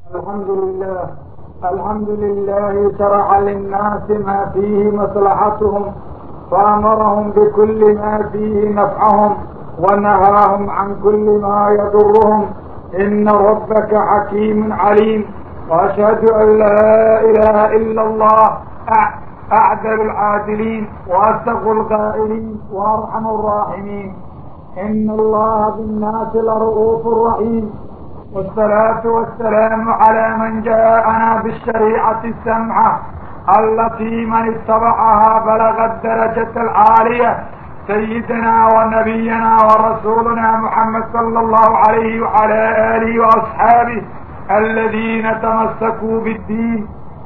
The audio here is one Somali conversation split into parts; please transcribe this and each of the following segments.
الحمد لله الحمد لله شرع للناس ما فيه مصلحتهم فأمرهم بكل ما فيه نفعهم ونهاهم عن كل ما يضرهم إن ربك حكيم عليم وأشهد أن لا إله إلا الله أعدل العادلين وأصدق القائلين وأرحم الراحمين إن الله بالناس لرؤوف رحيم والصلاة والسلام على من جاءنا بالشريعة السمعة التي من اتبعها بلغ الدرجة العالية سيدنا ونبينا ورسولنا محمد صلى الله عليه وعلى آله وأصحابه الذين تمسكوا بالدين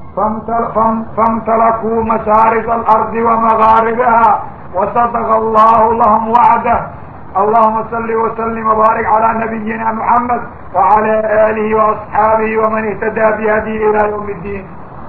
فامتلكوا مشارق الأرض ومغاربها وصدق الله لهم وعده اللهم صل وسلم وبارك على نبينا محمد وعلى آله وأصحابه ومن اهتدى بهدي إلى يوم الدين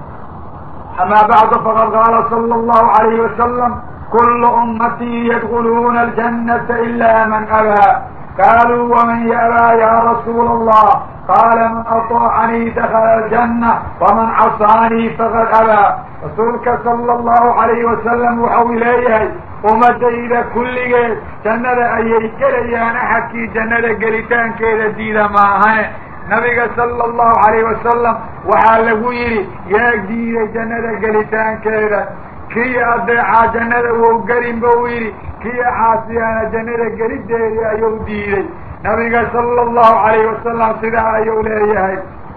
أما بعد فقد قال صلى الله عليه وسلم كل أمتي يدخلون الجنة إلا من أبى قالوا ومن يأبى يا رسول الله قال من أطاعني دخل الجنة ومن عصاني فقد أبى rasuulka sala allahu calayhi wasalam waxau leeyahay ummadayda kulligeed jannada ayay gelayaan axadkii jannada gelitaankeeda diida maahane nabiga sala allahu calayhi wasalam waxaa lagu yidhi yaa diiday jannada gelitaankeeda kii adeecaa jannada wou gelin buu yidhi kii caasiyaana jannada gelideedii ayuu diiday nabiga sala allahu calayhi wasalam sidaa ayuu leeyahay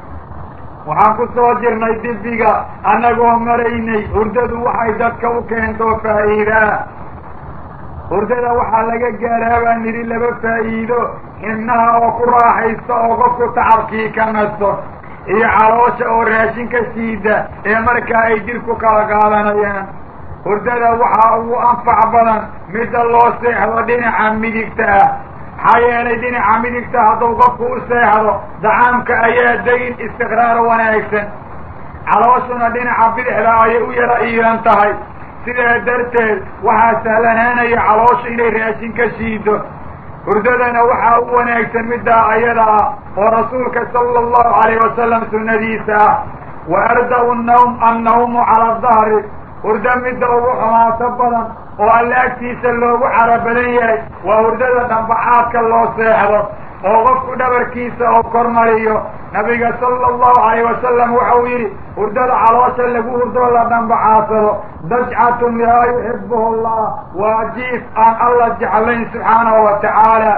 waxaan ku soo jirnay dibiga annagoo maraynay hurdadu waxay dadka u keento faa'iidaa hurdada waxaa laga gaaraa baan nidhi laba faa'iido xibnaha oo ku raaxaysta oo qofku tacabkii ka nasto iyo caloosha oo raashin ka siida ee markaa ay jirku kala qaadanayaan hurdada waxaa ugu anfac badan midda loo seexdo dhinaca midigta ah maxaa yeelay dhinaca midigta hadduu qofku u seexdo dacaamka ayaa degin istiqraar wanaagsan calooshuna dhinaca bidixda ayay u yara iiran tahay sidaa darteed waxaa sahlanaanaya caloosha inay raashin ka shiido hurdadana waxaa u wanaagsan middaa ayada ah oo rasuulka sala allahu calayh wasalam sunnadiisa ah wa arda-u nawm annawmu cala dahri hurdo midda ugu xumaato badan oo alla agtiisa loogu caro badan yahay waa hurdada dhambacaadka loo seexdo oo qofku dhabarkiisa oo kormariyo nabiga sala allahu calayh wasalam waxau yidhi hurdada caloosha lagu hurdoo la dhambacaadsado dajcatun laa yuxibuhu allah waa jiif aan alla jeclayn subxaanahu wa tacaala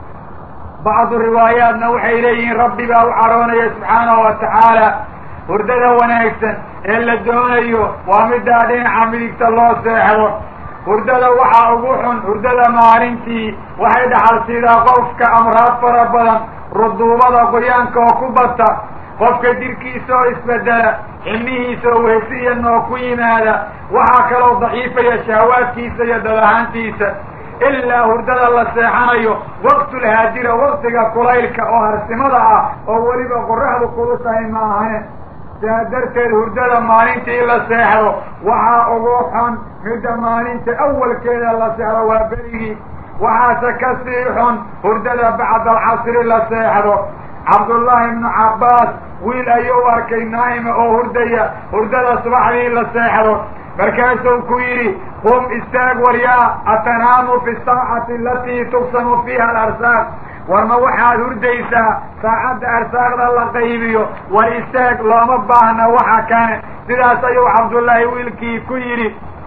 bacdu riwaayaatna waxay leeyihiin rabbi baa u caroonaya subxaanahu wa tacaala hurdada wanaagsan ee la doonayo waa middaa dhinaca midigta loo seexdo hurdada waxaa ugu xun hurdada maalintii waxay dhaxal siidaa qofka amraad fara badan ruduubada qoyaanka oo ku bata qofka jirkiisa oo isbedela xibnihiisa oo wehsiya noo ku yimaada waxaa kaloo daciifaya shahawaadkiisa iyo dadahaantiisa ilaa hurdada la seexanayo waqtulhaajira waqtiga kulaylka oo harsimada ah oo weliba qoraxdu kulushahay ma ahayn sidaa darteed hurdada maalintii la seexdo waxaa ugu xun midda maalinta awalkeeda la seexdo waa berigii waxaase ka sii xun hurdada bacda alcasri la seexdo cabdullaahi ibnu cabbaas wiil ayuu arkay naa'ima oo hurdaya hurdada subaxdii la seexdo markaasuu ku yidhi qum istaag waryaa atanaamu fi saacati alatii tuqsamu fiiha alarsaaq war ma waxaad hurdaysaa saacadda arsaaqda la qaybiyo war istaag looma baahna waxa kane sidaas ayuu cabdullaahi wiilkii ku yidhi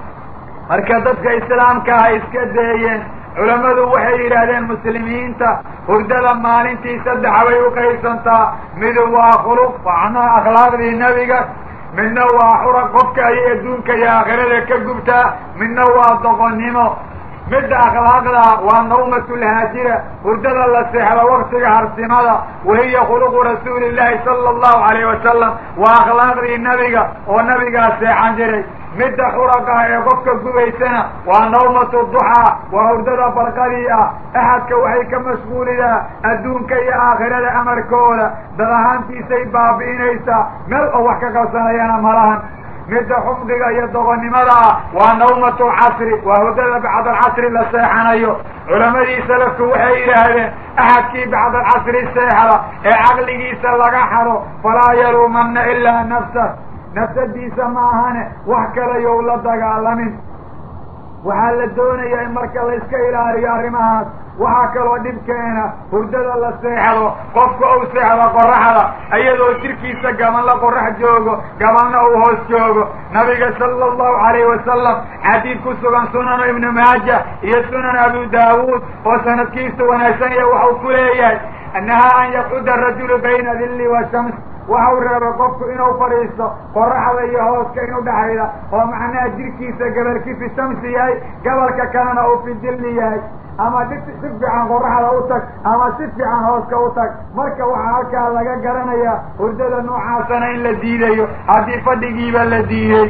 marka dadka islaamka ah iska deeyeen culammadu waxay yidhaahdeen muslimiinta hurdada maalintii saddex bay u qaybsantaa midu waa khuluq macnaha akhlaaqdii nebiga midna waa xurag qofka ayay adduunka iyo aakhirada ka gubtaa midna waa doqonnimo midda akhlaaqda waa nawmatulhaajira hurdada la seexdo waktiga harsimada wahiya khuluqu rasuuli llaahi sala allahu calayh wasalam waa akhlaaqdii nebiga oo nabigaa seexan jiray midda xurag ah ee qofka gubaysana waa nawmatu duxaa waa hurdada barqadii ah axadka waxay ka mashquulidaa adduunka iyo aakhirada amarkooda dad ahaantiisay baabi'inaysaa meel oo wax ka qabsanayana malahan midda xumdiga iyo doqonnimada ah waa nawmatu lcasri waa hurdada bacda alcasri la seexanayo culamadii salafku waxay yidhaahdeen axadkii bacda alcasri seexda ee caqligiisa laga xado falaa yaluumanna ilaa nafsah nafsadiisa ma ahane wax kale yow la dagaalamin waxaa la doonayaa in marka la iska ilaaliyo arrimahaas waxaa kaloo dhibkeena hurdada la seexdo qofka uu seexdo qoraxda iyadoo jirkiisa gabanla qorax joogo gabanna uu hoos joogo nabiga sala allahu calayhi wasalam xadiid ku sugan sunanu ibnu maaja iyo sunan abu daawuud oo sanadkiisu wanaagsan yahay waxau ku leeyahay nahaa an yaqcuda rajulu bayna dilli wa shams waxau reebay qofku inuu fadhiisto qoraxda iyo hooska inu dhexayda oo macnaha jirkiisa gabalki fi shamsi yahay gabalka kalena uu fi dilli yahay ama si si fiican qoraxda u tag ama si fiican hooska u tag marka waxaa halkaa laga garanayaa hurdada noocaasana in la diidayo haddii fadhigiiba la diiday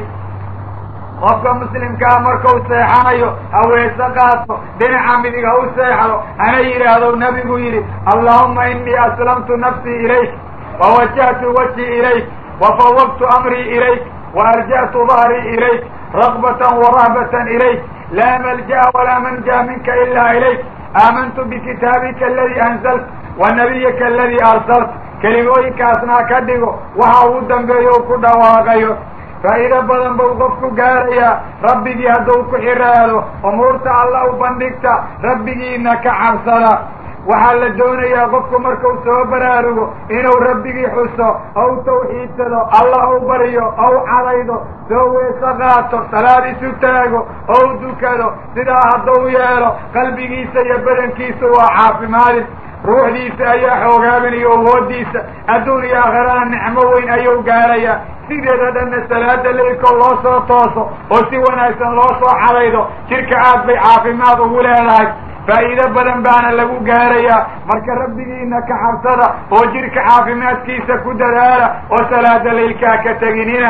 qofka muslimkaa markau seexanayo haweese qaato dhinaca midig ha u seexdo hana yidhaahdo nabigu yidhi allahuma inii aslamtu nafsii ilayk wawajahtu wajhii ilayk wafawabtu amrii ilayk waarja'tu dahrii ilayk ragbatan warahbatan ilayk laa malja'a walaa manja minka ilaa ilayk aamantu bikitaabika aladii anzalt wa nabiyika aladii arsalt kelimooyinkaasna ka dhigo waxa ugu dambeeyo u ku dhawaaqayo faa'iido badan buu qofku gaarayaa rabbigii hadduu ku xiraado umuurta alla u bandhigta rabbigiina ka cabsada waxaa la doonayaa qofku markuu soo baraarugo inuu rabbigii xuso ou tawxiidsado alla ou baryo ou cadaydo soo weeso qaato salaad isu taago ou dukado sidaa hadduu yeelo qalbigiisa iyo badankiisa waa caafimaadin ruuxdiisa ayaa xoogaabinayo awoodiisa adduun iyo aakhirana nicmo weyn ayuu gaarayaa sideeda dhanna salaada leylkoo loo soo tooso oo si wanaagsan loo soo cadaydo jidhka aad bay caafimaad ugu leedahay faa'iido badan baana lagu gaarayaa marka rabbigiina ka cabsada oo jidhka caafimaadkiisa ku dadaala oo salaada leylkaa ka teginina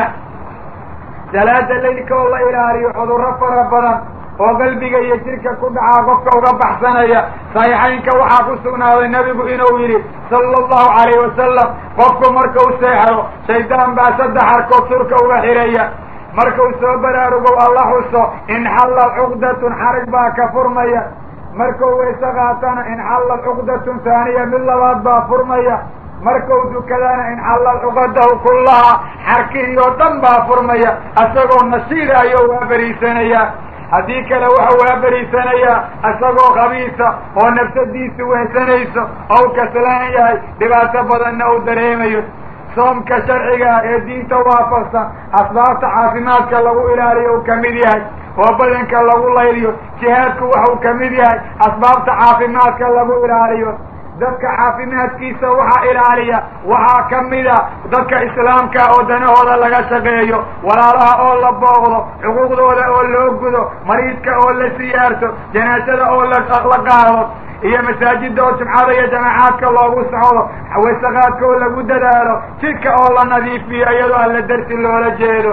salaada leylka oo la ilaaliyo cudurro fara badan oo qalbiga iyo jidhka ku dhacaa qofka uga baxsanaya saxiixaynka waxaa ku sugnaaday nebigu inuu yidhi sala allahu calayhi wasalam qofku markau seexdo shaydaan baa saddex arkood surka uga xiraya markuu soo baraarugow alla xuso inxallal cuqdatun xarig baa ka furmaya markuu wayse qaatana inxallal cuqdatun taaniya mid labaad baa furmaya markuu dukadana inxallal cuqadahu kullaha xarkihii oo dhan baa furmaya isagoo nashiida ayuu waa beriisanayaa haddii kale wuxuu waa beriisanayaa isagoo khabiisa oo nafsadiisu wehsanayso ou kaslaan yahay dhibaato badanna uu dareemayo soomka sharciga ee diinta waafaqsan asbaabta caafimaadka lagu ilaaliyo uu kamid yahay oo badanka lagu layliyo jihaadku waxuu kamid yahay asbaabta caafimaadka lagu ilaaliyo dadka caafimaadkiisa waxaa ilaaliya waxaa kamida dadka islaamka oo danahooda laga shaqeeyo walaalaha oo la booqdo xuquuqdooda oo loo gudo mariidka oo la siyaarto janaasada oo la qaado iyo masaajida oo jumcada iyo jamaacaadka loogu socdo wasaqaadka oo lagu dadaalo jidka oo la nadiifiyo iyadoo alla darsi loola jeedo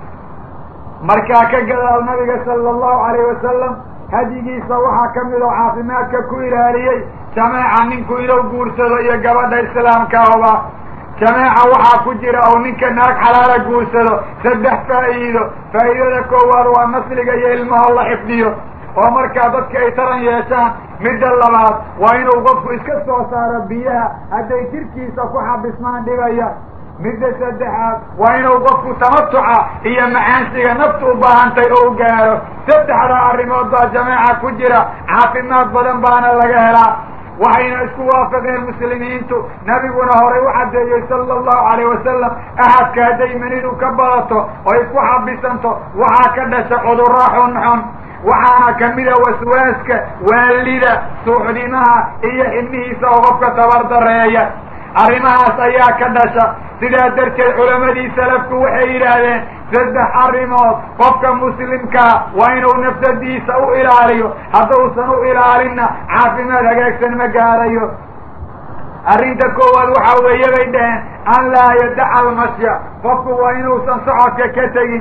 markaa ka gadaal nabiga sala allahu calayhi wasalam hadigiisa waxaa ka mid oo caafimaadka ku ilaaliyey jameeca ninku inuu guursado iyo gabadha islaamkaoba jameeca waxaa ku jira oo ninka naag xalaala guursado saddex faa'iido faa'iidada koowaad waa nasliga iyo ilmaho la xifdiyo oo markaa dadka ay taran yeeshaan midda labaad waa inuu qofku iska soo saaro biyaha hadday jirkiisa ku xabismaan dhibaya midda saddexaad waa inuu qofku tamatuca iyo macaansiga naftu u baahantay oo u gaaro saddexda arrimood baa jameeca ku jira caafimaad badan baana laga helaa waxayna isku waafaqeen muslimiintu nabiguna horay u caddeeyey sala allahu calayh wasalam axadka hadday manidu ka badato oo isku xabisanto waxaa ka dhasha cudurro xunxun waxaana kamida waswaaska waalida suuxdimaha iyo xibnihiisa oo qofka tabardareeya arrimahaas ayaa ka dhasha sidaa darteed culamadii salafku waxay yidhaahdeen saddex arrimood qofka muslimkaa waa inuu nafsadiisa u ilaaliyo hadduusan u ilaalinna caafimaad hagaagsan ma gaarayo arrinta koowaad waxa weeye bay dhaheen an laa yadaca almasya qofku waa inuusan socodka ka tegin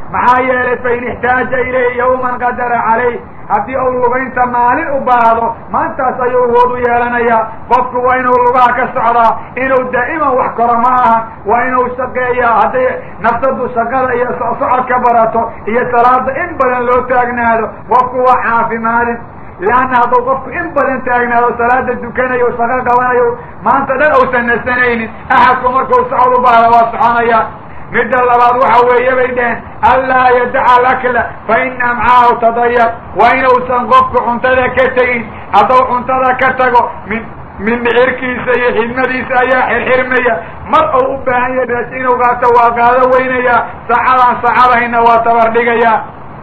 maxaa yeelay fain ixtaaja ilayhi yawman qadara calayh haddii uu lugaynta maalin u baahdo maantaas ayuu awood u yeelanayaa qofku waa inuu lugaha ka socdaa inuu daa'iman wax koro ma ahan waa inuu shaqeeyaa hadday nafsadu shaqada iyo socodka barato iyo salaada in badan loo taagnaado qofku waa caafimaadin leanna hadduu qofku in badan taagnaado salaada dukanayo shaqo qabanayo maanta dhan uusan nasanaynin axadku markuu socod u baahdo waa soconaya midda labaad waxa weeye bay dheheen anlaa yadaca alakla fa ina amcaahu tadayar waa inuusan qofku cuntada ka tegin hadduu cuntada ka tago min min dhixirkiisa iyo xidmadiisa ayaa xirxirmaya mar uu u baahan yahay raas inuu qaato waa qaado weynayaa saacadaan saacadahayna waa tabardhigayaa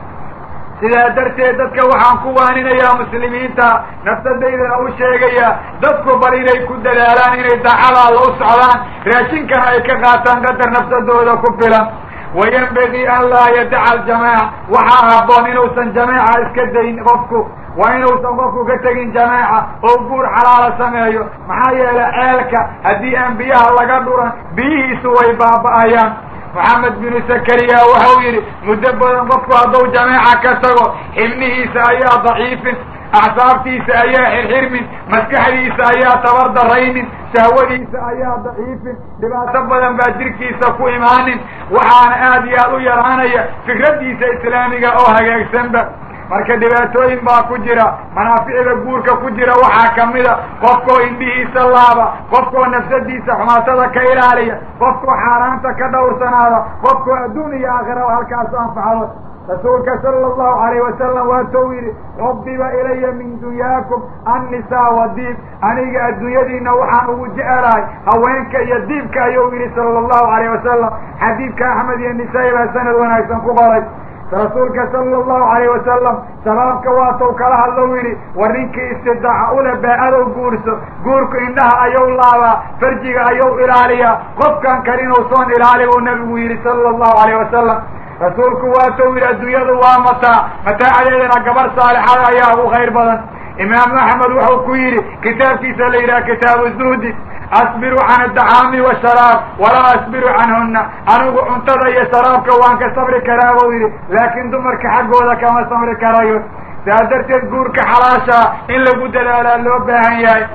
sidaa darteed dadka waxaan ku waaninayaa muslimiinta nafsadaydana u sheegaya dadku bal inay ku dadaalaan inay daacada alla u socdaan raashinkana ay ka qaataan qadar nafsadooda ku filan wayanbagii an laa yadaca aljamaaca waxaa habboon inuusan jamaaca iska dayn qofku waa inuusan qofku ka tegin jamaaca oo guur xalaala sameeyo maxaa yeelay ceelka haddii aan biyaha laga dhuran biyihiisu way baaba'ayaan moxamed binu zakariya waxau yidhi muddo badan qofku hadduu jamaaca ka tago xibnihiisa ayaa daciifin acsaabtiisa ayaa xirxirmin maskaxdiisa ayaa tabar daraynin shahwadiisa ayaa daciifin dhibaato badan baa jirkiisa ku imaanin waxaana aad iyo aad u yaraanaya fikraddiisa islaamiga oo hagaagsanba marka dhibaatooyin baa ku jira manaaficda guurka ku jira waxaa kamida qofkoo indhihiisa laaba qofkoo nafsadiisa xumaatada ka ilaaliya qofkoo xaaraanta ka dhowrsanaada qofkoo adduun iyo aakhira halkaas anfacdo rasuulka sala allahu alayh wasalam waatou yidhi xubiba ilaya min dunyaakum annisaa wa diib aniga adduunyadiina waxaan ugu jecelahay haweenka iyo diibka ayuu yidhi sala allahu alayh wasalam xadiidka axmed iyo nisaa-i baa sanad wanaagsan ku qoray rasuulka sala allahu alayh wasalam shabaabka waatau kala hadlow yidhi war ninkii istidaaca ule baa-adow guurso guurku indhaha ayuu laabaa farjiga ayuu ilaaliyaa qofkan kale inuu soon ilaali buu nabigu yidhi sala allahu alayh wasalam rasuulku waatou yidhi adduunyadu waa mataa mataacadeedana gabar saalixada ayaa ugu khayr badan imaamu axmed wuxuu ku yidhi kitaabkiisa la yidhaha kitaabu zuhdi asbiru can adacaami washaraab walaa asbiru canhuna anigu cuntada iyo sharaabka waan ka sabri karaa buu yidhi laakiin dumarka xaggooda kama sabri karayo saa darteed guurka xalaashaa in lagu dadaalaa loo baahan yahay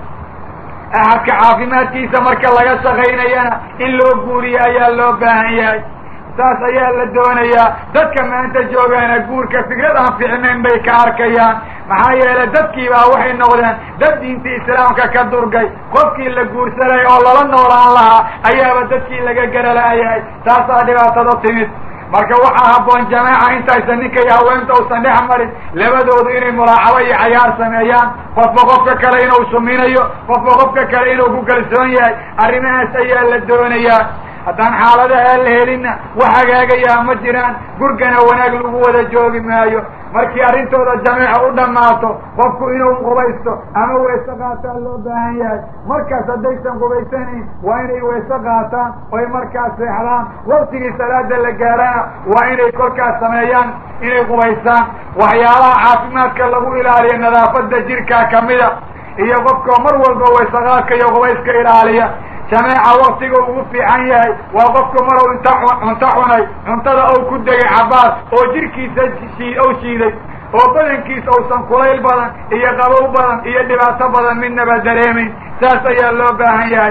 axadka caafimaadkiisa marka laga shaqaynayana in loo guuriyo ayaa loo baahan yahay saas ayaa la doonayaa dadka maanta joogaana guurka fikrad aan ficnayn bay ka arkayaan maxaa yeelay dadkiibaa waxay noqdeen dad diinta islaamka ka durgay qofkii la guursanay oo lala noolaan lahaa ayaaba dadkii laga garala-yahay taasaa dhibaatada timid marka waxaa habboon jamaaca intaysan ninka iyo haweenta uusan dhex marin labadoodu inay mulaacabo iyo cayaar sameeyaan qofba qofka kale inuu suminayo qofba qofka kale inuu ku kalsoon yahay arrimahaas ayaa la doonayaa haddaan xaaladaha la helinna wax hagaagayaa ma jiraan gurgana wanaag lagu wada joogi maayo markii arrintooda jameeca u dhammaato qofku inuu qubaysto ama weese qaataan loo baahan yahay markaas haddaysan qubaysanayn waa inay weese qaataan oy markaas seexdaan waktigii salaada la gaarana waa inay kolkaas sameeyaan inay qubaystaan waxyaalaha caafimaadka lagu ilaaliyo nadaafada jirkaa kamida iyo qofka mar walba weesaqaadka iyo qubayska ilaaliya jameeca waktiga ugu fiican yahay waa qofku maruu inta cunto cunay cuntada ou ku degay cabaas oo jirkiisa shii ou shiiday oo badankiisa uusan kulayl badan iyo qabow badan iyo dhibaato badan midnaba dareemayn saas ayaa loo baahan yahay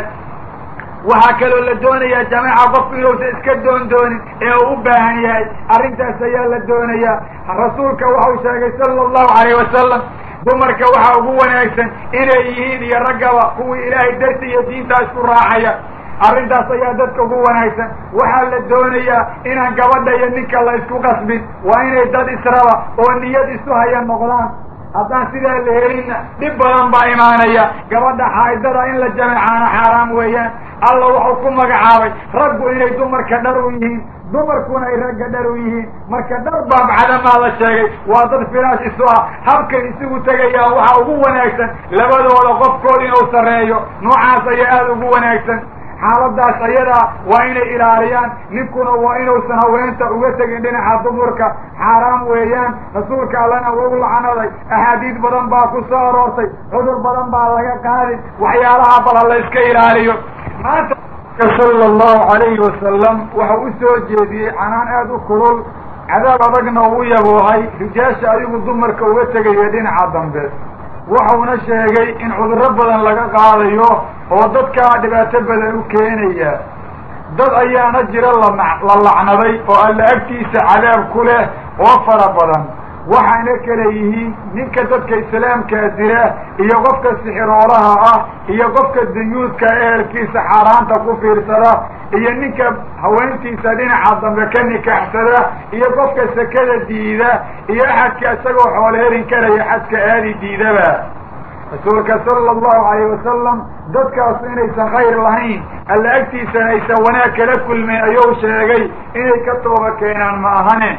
waxaa kaloo la doonayaa jameeca qofku inuusan iska doon doonin ee uu u baahan yahay arrintaas ayaa la doonayaa rasuulka waxau sheegay sala allahu alayh wasalam dumarka waxaa ugu wanaagsan inay yihiin iyo raggaba kuwii ilaahay darti iyo diintaa isku raacaya arrintaas ayaa dadka ugu wanaagsan waxaa la doonayaa inaan gabadha iyo ninka la isku qasbin waa inay dad israba oo niyad isu haya noqdaan haddaan sidaa la helinna dhib badan baa imaanaya gabadha xaaidada in la jameecaana xaaraam weeyaan alla wuxuu ku magacaabay raggu inay dumarka dhar u yihiin dumarkuna ay ragga dhar u yihiin marka dhar baabcadamaa la sheegay waa dad firaash isu ah habkay isugu tegayaan waxaa ugu wanaagsan labadooda qofkood inuu sarreeyo noocaas ayaa aada ugu wanaagsan xaaladaas ayadaa waa inay ilaaliyaan ninkuna waa inuusan haweenta uga tegin dhinaca dumarka xaaraam weeyaan rasuulka allana wau lacnaday axaadiid badan baa ku soo aroortay cudur badan baa laga qaadin waxyaalaha bal ha la iska ilaaliyo maanta sala allahu alayhi wasalam waxau u soo jeediyey canaan aada u kulul cadaab adagna uu yaboohay rijaasha adigu dumarka uga tegaya dhinaca dambe wuxuuna sheegay in cudurro badan laga qaadayo oo dadkaa dhibaato badan u keenaya dad ayaana jira lana la lacnaday oo alla agtiisa cadaab ku leh oo fara badan waxayna kala yihiin ninka dadka islaamkaa dira iyo qofka sixiroolaha ah iyo qofka dayuudka ehelkiisa xaaraanta ku fiirsada iyo ninka haweentiisa dhinaca dambe ka nikaaxsada iyo qofka sekada diida iyo axadka isagoo xoolheerin karaya xadka aadi diidaba rasuulka sala allahu alayh wasalam dadkaasu inaysan khayr lahayn alla agtiisana aysan wanaag kala kulmayn ayuu sheegay inay ka tooba keenaan ma ahane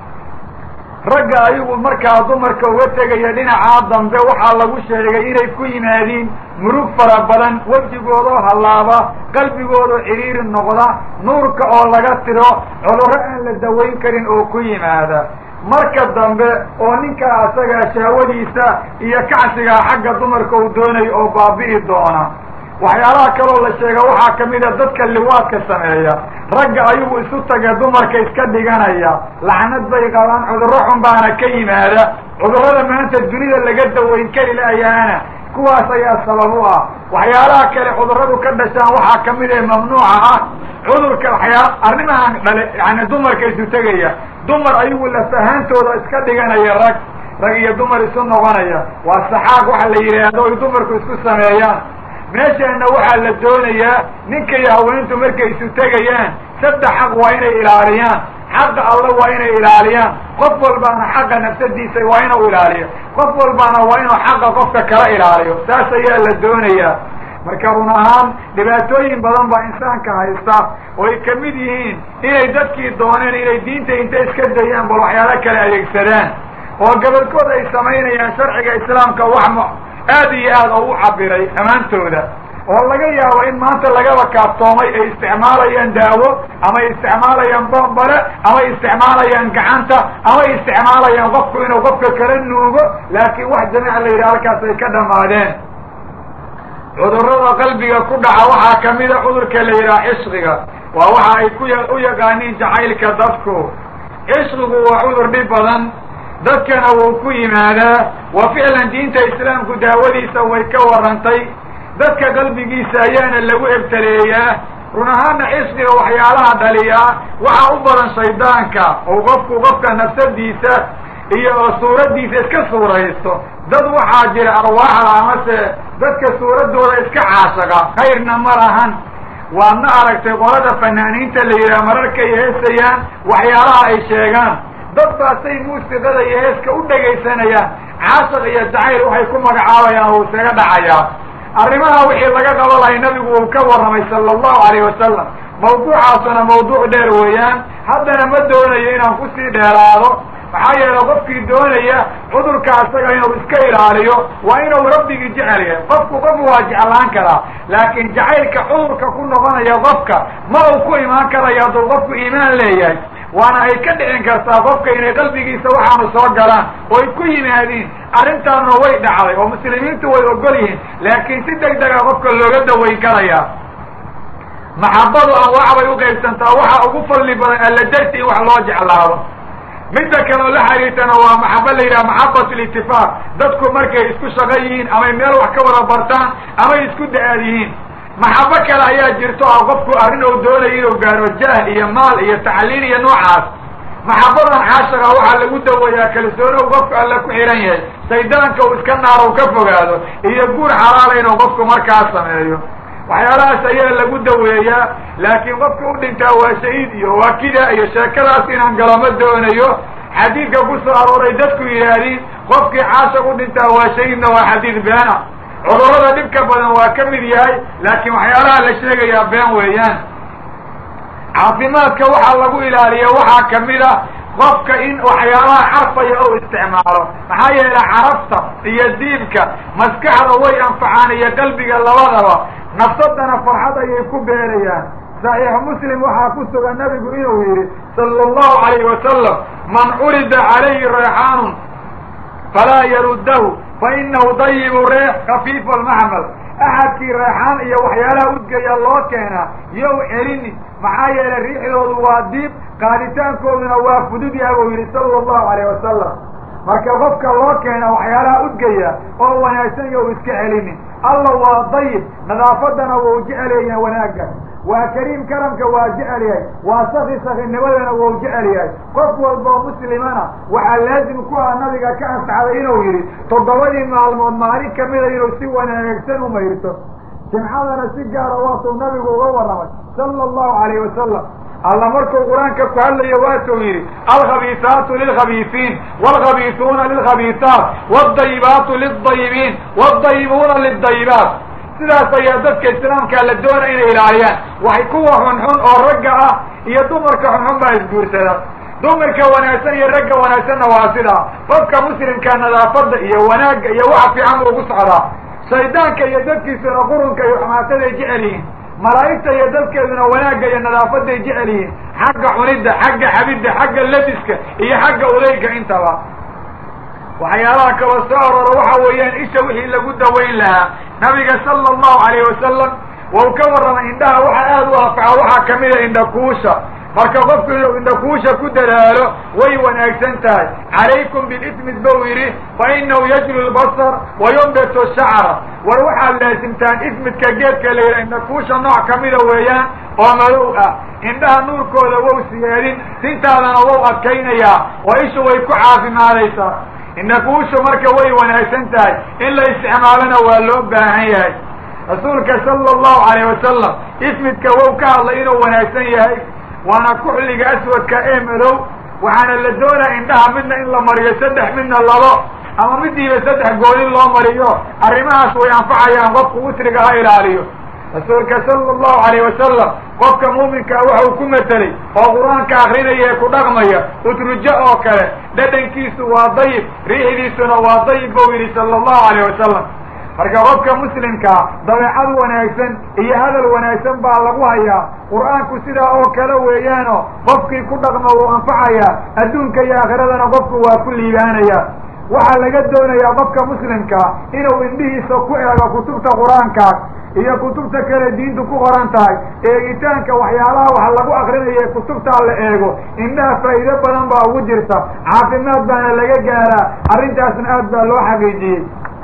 ragga ayagu markaa dumarka uga tegaya dhinacaa dambe waxaa lagu sheegay inay ku yimaadiin murug fara badan wejigoodoo hallaaba qalbigoodoo cidhiiri noqda nuurka oo laga tiro cudurro aan la dawayn karin oo ku yimaada marka dambe oo ninkaa asagaa shahwadiisa iyo kacsigaa xagga dumarka uu doonayo oo baabi'i doona waxyaalaha kaloo la sheega waxaa kamid a dadka liwaadka sameeya ragga ayagu isu taga dumarka iska dhiganaya lacnad bay qabaan cudurro xun baana ka yimaada cudurrada maanta dunida laga dawayn kari laayaana kuwaas ayaa sabab u ah waxyaalaha kale cudurradu ka dhashaan waxaa kamid ee mamnuuca ah cudurka waxyaa arrimahan dhale yani dumarka isu tegaya dumar ayagu lafahaantooda iska dhiganaya rag rag iyo dumar isu noqonaya waa saxaaq waxa la yidhaahdo ay dumarku isku sameeyaan meeshaana waxaa la doonayaa ninka iyo haweentu markay isu tegayaan saddex xaq waa inay ilaaliyaan xaqa alla waa inay ilaaliyaan qof walbaana xaqa nafsadiisa waa inuu ilaaliyo qof walbaana waa inuu xaqa qofka kala ilaaliyo saas ayaa la doonayaa marka run ahaan dhibaatooyin badan baa insaanka haysta oo ay kamid yihiin inay dadkii dooneen inay diinta inta iska dayaan bal waxyaalo kale adeegsadaan oo gobolkood ay samaynayaan sharciga islaamka wax m aad iyo aad oo u cabiray dhammaantooda oo laga yaabo in maanta lagaba kaabtoomay ay isticmaalayaan daawo ama ay isticmaalayaan bombale ama ay isticmaalayaan gacanta ama ay isticmaalayaan qofku inuu qofka kala nuugo laakiin wax jamiica la yidhaha halkaas ay ka dhamaadeen cudurrada qalbiga ku dhaca waxaa kamida cudurka la yidhaha cishqiga waa waxa ay ku u yaqaaniin jacaylka dadku cishqigu waa cudur dhib badan dadkana wuu ku yimaadaa wa ficlan diinta islaamku daawadiisa way ka warantay dadka qalbigiisa ayaana lagu ebtaleeyaa run ahaana cishqiga waxyaalaha dhaliyaa waxaa u badan shaydaanka oo qofku qofka nafsadiisa iyo suuraddiisa iska suuraysto dad waxaa jira arwaaxda amase dadka suuraddooda iska caashaqa khayrna ma lahan waadna aragtay qolada fanaaniinta la yidhaha mararkay heesayaan waxyaalaha ay sheegaan dad baasay muusiqada iyo heeska u dhegaysanayaan caashaq iyo jacayl waxay ku magacaabayaan oo isaga dhacayaa arrimaha wixii laga qabo lahay nabigu uu ka warramay sala allahu alayh wasalam mawduucaasuna mawduuc dheer weeyaan haddana ma doonayo inaan kusii dheeraado maxaa yeele qofkii doonaya cudurka asaga inuu iska ilaaliyo waa inuu rabbigii jecel yahay qofku qof waa jeclaan karaa laakiin jacaylka cudurka ku noqonaya qofka ma uu ku imaan karayo hadduu qofku iimaan leeyahay waana ay ka dhicin kartaa qofka inay qalbigiisa waxaanu soo galaan oo ay ku yimaadiin arrintaanuna way dhacday oo muslimiintu way ogol yihiin laakiin si deg dega qofka looga dawayn karaya maxabadu anwaac bay uqaybsantaa waxaa ugu fadli badan alla darti in wax loo jeclaado midda kaleo la xiriirtana waa maxaba la yidhaha maxabat litifaaq dadku markay isku shaqo yihiin amay meel wax ka wada bartaan amay isku da-aad yihiin maxabo kale ayaa jirto oo qofku arrin ou doonayo inuu gaaro jahl iyo maal iyo tacliil iyo noocaas maxabadan caashaqa waxaa lagu daweeyaa kalsoonow qofku alla ku xihan yahay shaydaanka uu iska naaro ka fogaado iyo guur xalaala inuu qofku markaa sameeyo waxyaalahaas ayaa lagu daweeyaa laakiin qofka u dhintaa waa shahiid iyo waa kida iyo sheekadaas inaan galo ma doonayo xadiidka ku soo arooray dadku yidhaahdiin qofkii caashaq u dhintaa waa shahiidna waa xadiid beena cudurrada dhibka badan waa ka mid yahay laakiin waxyaalaha la sheegayaa been weeyaan caafimaadka waxaa lagu ilaaliya waxaa kamid a qofka in waxyaalaha carfaya ou isticmaalo maxaa yeele carafta iyo diibka maskaxda way anfacaan iyo qalbiga labadaba nafsadana farxad ayay ku beerayaan saxiixu muslim waxaa ku sugan nabigu inuu yidhi sala allahu alayhi wasalam man curida calayhi reexaanun falaa yaruddahu fa inahu dayibu reex kafiifu almaxmal axadkii reexaan iyo waxyaalaha udgaya loo keenaa yow celini maxaa yeelay riixdoodu waa diib qaaditaankooduna waa fudud yaha buu yidhi sala allahu alayh wasalam marka qofka loo keena waxyaalaha udgaya oo wanaagsan yow iska celinin alla waa dayib nadaafadana wau jeceleeya wanaagga waa kariim karamka waa jecel yahay waa saki sakinimadana wau jecel yahay qof walboo muslimana waxaa laazim ku ah nabiga ka ansaxday inuu yidhi toddobadii maalmood maalin kamida inuu si wanaagsan u mayrto jimcadana si gaara waatuu nabigu uga warramay sala allahu alayh wasalam alla markuu qur-aanka ku hadlayo waatuu yidhi alkhabiisaatu lilkhabiisiin waalkhabiisuuna lilkhabiisaat waaldayibaatu lildayibiin waaldayibuuna lildayibaat sidaas ayaa dadka islaamkaa la doona inay ilaaliyaan waxay kuwa xunxun oo ragga ah iyo dumarka xunxun baa isguursada dumarka wanaagsan iyo ragga wanaagsanna waa sidaa qofka muslimka nadaafadda iyo wanaagga iyo waxa fiican buu ugu socdaa shaydaanka iyo dadkiisuna qurunka iyo xumaataday jecel yihiin malaa'igta iyo dadkeeduna wanaagga iyo nadaafaday jecel yihiin xagga cunidda xagga xabidda xagga labiska iyo xagga udayga intaba waxyaalaha kaloo soo aroora waxa weeyaan isha wixii lagu dawayn lahaa nabiga sala allahu alayh wasalam wau ka warramay indhaha waxa aada u anfaca waxaa kamida indhakuusha marka qofku inuu indhakuusha ku dadaalo way wanaagsan tahay calaykum bilismid bau yidhi fa inahu yajlu lbasar wa yumbitu shacra war waxaad laasimtaan ismidka geedka la yidhaha indhakuusha nooc kamida weeyaan oo madow ah indhaha nuurkooda wou siyeedin tintaadana wou adkaynayaa oo ishu way ku caafimaadaysaa indhakuushu marka way wanaagsan tahay in la isticmaalona waa loo baahan yahay rasuulka sala allahu alayh wasalam ismidka wow ka hadlay inuu wanaagsan yahay waana kuxliga aswadka ee madow waxaana la doonaya indhaha midna in la mariyo saddex midna labo ama midiiba saddex goolin loo mariyo arrimahaas way anfacayaan qofku usriga ha ilaaliyo rasuulka sala allahu alayh wasalam qofka muuminkaa waxa uu ku matelay oo qur-aanka akrinaya ee ku dhaqmaya utrujo oo kale dhadhankiisu waa dayib riixdiisuna waa dayib buu yidhi sala allahu alayh wasalam marka qofka muslimkaa dabeecad wanaagsan iyo hadal wanaagsan baa lagu hayaa qur-aanku sidaa oo kale weeyaano qofkii ku dhaqma wuu anfacayaa adduunka iyo aakhiradana qofku waa ku liibaanaya waxaa laga doonayaa qofka muslimkaa inuu indhihiisa ku eego kutubta qur-aankaas iyo kutubta kale diintu ku qoran tahay eegitaanka waxyaalaha wax lagu akrinayo ee kutubtaa la eego indhaha faa'iido badan baa ugu jirta caafimaad baana laga gaaraa arrintaasna aad baa loo xaqiijiyey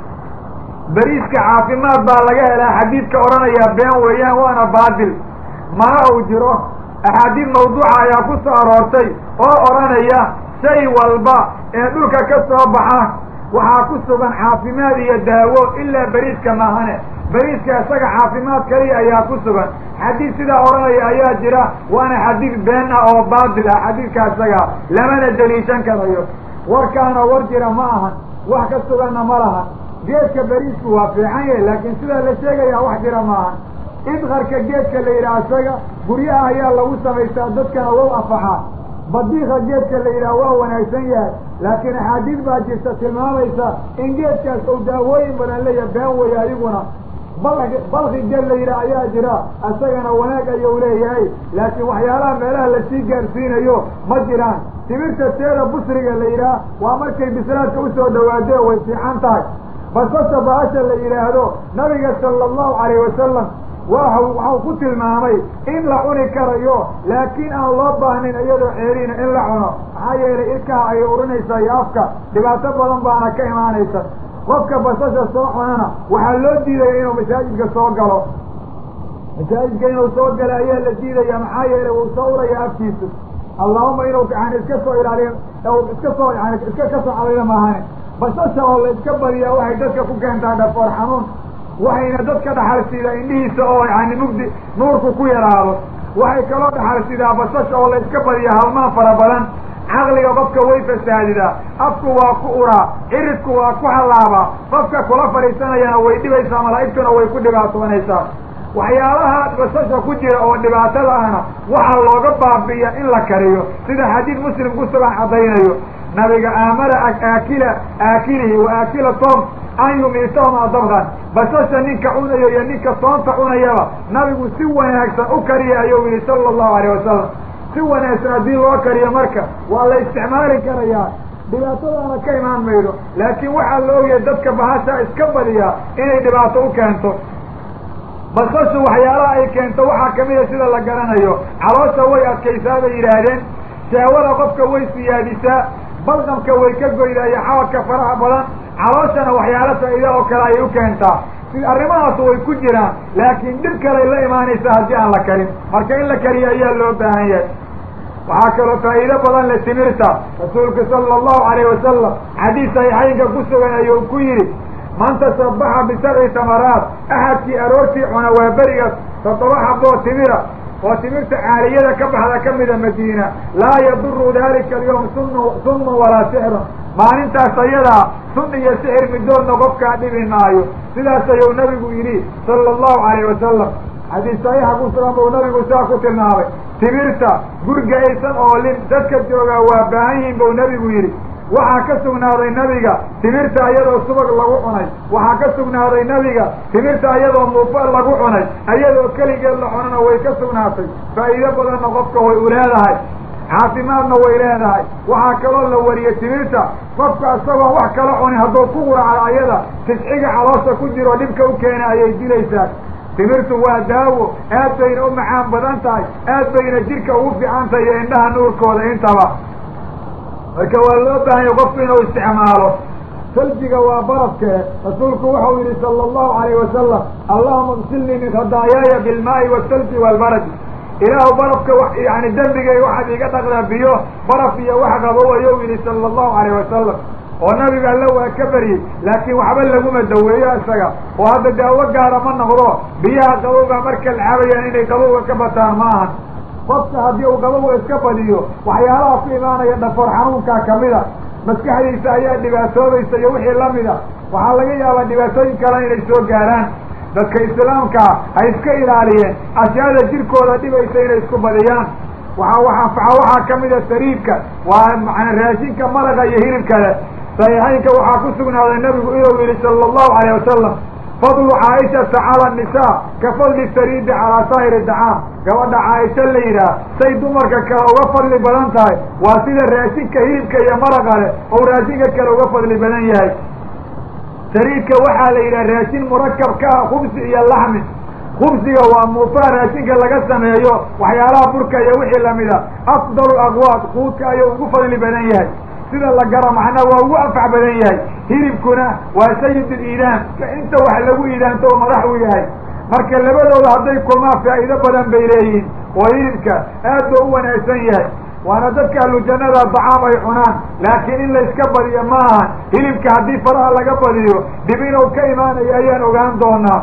beriiska caafimaad baa laga helaa xadiidka odhanaya been weeyaan waana baatil mana uu jiro axaadiid mawduuca ayaa ku soo aroortay oo odhanaya shay walba ee dhulka ka soo baxa waxaa ku sugan caafimaad iyo daawo ilaa beriiska maahane beriiska isaga caafimaad kaliya ayaa ku sugan xadiid sidaa odhanaya ayaa jira waana xadiid been ah oo baatil ah xadiidka isaga lamana deliishan karayo warkaana war jira ma ahan wax ka suganna ma lahan geedka beriisku waa fiican yahay laakiin sidaa la sheegaya wax jira maahan idkarka geedka la yidhaha isaga guryaha ayaa lagu samaystaa dadkana wow anfaxaa badiika geedka la yidhaha waa wanaagsan yahay laakiin axaadiid baa jirta tilmaamaysa in geedkaas ou daawooyin badan leeya been weeye adiguna balki balki geed la yidhaha ayaa jira isagana wanaag ayuu leeyahay laakiin waxyaalaha meelaha lasii gaarsiinayo ma jiraan timirta teeda busriga la yidhaha waa markay bislaadka usoo dhawaadee way fiican tahay basasha baasha la yidhaahdo nabiga sala allahu alayh wasalam wa waxau ku tilmaamay in la cuni karayo laakiin aan loo baahnayn iyadoo ceeriina in la cuno maxaa yeelay ilkaha ayay urinaysaa iyo afka dhibaato badan baana ka imaanaysa qofka basasha soo cunana waxaa loo diidaya inuu masaajidka soo galo masaajidka inuu soo galo ayaa la diidaya maxaa yeelay wuu soo uraya afkiisu allahuma inuu yani iska soo ilaaliyo iska soo yani iska ka soo cadayo maahane basasha oo la iska badiyaa waxay dadka ku keentaa dhafoor xanuun waxayna dadka dhaxal siidaa indhihiisa oo yani mugdi nuurku ku yaraado waxay kaloo dhaxal siidaa basasha oo la iska badiyaa halmaan fara badan caqliga qofka way fasaadidaa afku waa ku uraa ciridku waa ku hallaabaa qofka kula fadhiisanayana way dhibaysaa malaa'igtuna way ku dhibaatoonaysaa waxyaalaha basasha ku jira oo dhibaatada ahna waxaa looga baabi'iya in la kariyo sida xadiid muslim ku sugan caddaynayo nabiga aamara aakila aakilihi wa aakila tom an yumiitahuma dabkan basasha ninka cunayo iyo ninka toonta cunayaba nabigu si wanaagsan u kariya ayuu yihi sala allahu alayh wasalam si wanaagsan haddii loo kariyo marka waa la isticmaali karayaa dhibaatadaana ka imaan maydo laakiin waxaa la ogyahay dadka bahasha iska badiyaa inay dhibaato u keento basashu waxyaalaha ay keento waxaa kamida sida la garanayo caloosha way adkaysaa bay yidhaahdeen shahwada qofka way siyaadisaa balqamka way ka goydaa iyo xabadka faraha badan calooshana waxyaalo faa'iida oo kale ayay u keentaa si arrimahaasu way ku jiraan laakiin dhib kaley la imaanaysa haddii aan la karin marka in la kariyo ayaa loo baahan yahay waxaa kaloo faa'iido badan le timirta rasuulku sala allahu alayh wasalam xadiis saxiixaynka ku sugan ayuu ku yidhi man tasabaxa bisabci tamaraat axadkii aroortii cuna waa berigaas toddoba xaboo timira oo timirta caaliyada ka baxda ka mida madiina laa yaduru dalika alyawm sun sunun walaa sixrun maalintaas ayadaa sun iyo sixir midoodna qofkaa dhibi maayo sidaas ayuu nabigu yidhi sala allahu alayh wasalam xadiis saxiixa ku sugan buu nabigu saa ku tilmaamay timirta guriga aysan oolin dadka joogaa waa baahan yihiin buu nabigu yidhi waxaa ka sugnaaday nabiga timirta ayadoo subag lagu cunay waxaa ka sugnaaday nabiga timirta ayadoo muufa lagu cunay ayadoo keligeed la cunana way ka sugnaatay faa'iido badanna qofka way u leedahay caafimaadna way leedahay waxaa kaloo la wariyey timirta qofka isagoon wax kala cunin hadduu ku quraca ayada tisciga caloosha ku jiro dhibka u keena ayay dilaysaa timirtu waa daawo aad bayna u macaan badan tahay aad bayna jidhka ugu fiican tahay iyo indhaha nuurkooda intaba marka waa loo baahanya qofku inuu isticmaalo saljiga waa barafkee rasuulku wuxuu yidhi sala allahu alayh wasalam allahuma igsilnii min khadaayaaya bilmaa'i wasalji waalbaradi ilaahu barafka wa yani dembigay waxaad iga dhaqdaa biyo baraf iyo wax qabow ayuu yidhi sala allahu alayh wasalam oo nabiga alle waa ka baryey laakiin waxba laguma daweeyo isaga oo hadda daawo gaara ma noqdo biyaha qabowga marka la cabayaan inay qabowga ka bataan ma ahan qofka haddii uu qabowga iska badiyo waxyaalaha ku imaanaya dhafoor xanuunkaa kamida maskaxdiisa ayaa dhibaatoobaysa iyo wixii lamida waxaa laga yaabaa dhibaatooyin kale inay soo gaaraan dadka islaamkaa ha iska ilaaliyeen ashyaada jirkooda dhibaysa inay isku badiyaan waxa wax anfaca waxaa kamida sariidka waa mana raashinka maraqa iyo hilibkale saxiixaynka waxaa ku sugnaaday nabigu inuu yihi sala allahu alayh wasalam fadlu caaishata cala nisaa ka fadli sariidi calaa saa'iri dacaam gabadha caaisha la yidhaah say dumarka kale uga fadli badan tahay waa sida raashinka hilibka iyo maraqa leh ou raashinka kale uga fadli badan yahay sariidka waxaa la yidhaha raashin murakab ka ah khubsi iyo laxmi khubsiga waa muufaha raashinka laga sameeyo waxyaalaha burka iyo wixii lamida afdalu aqwaad quudka ayuu ugu fadli badan yahay sida la garo macnaa waa ugu anfac badan yahay hilibkuna waa sayid liidaan inta wax lagu iidaanto oo madax u yahay marka labadooda hadday kulmaan faa'iido badan bay leeyihiin oo hilibka aad ba u wanaagsan yahay waana dadka ahlu jannada dacaam ay cunaan laakiin in la iska badiyo ma ahan hilibka haddii faraha laga badiyo dhib inuu ka imaanayo ayaan ogaan doonaa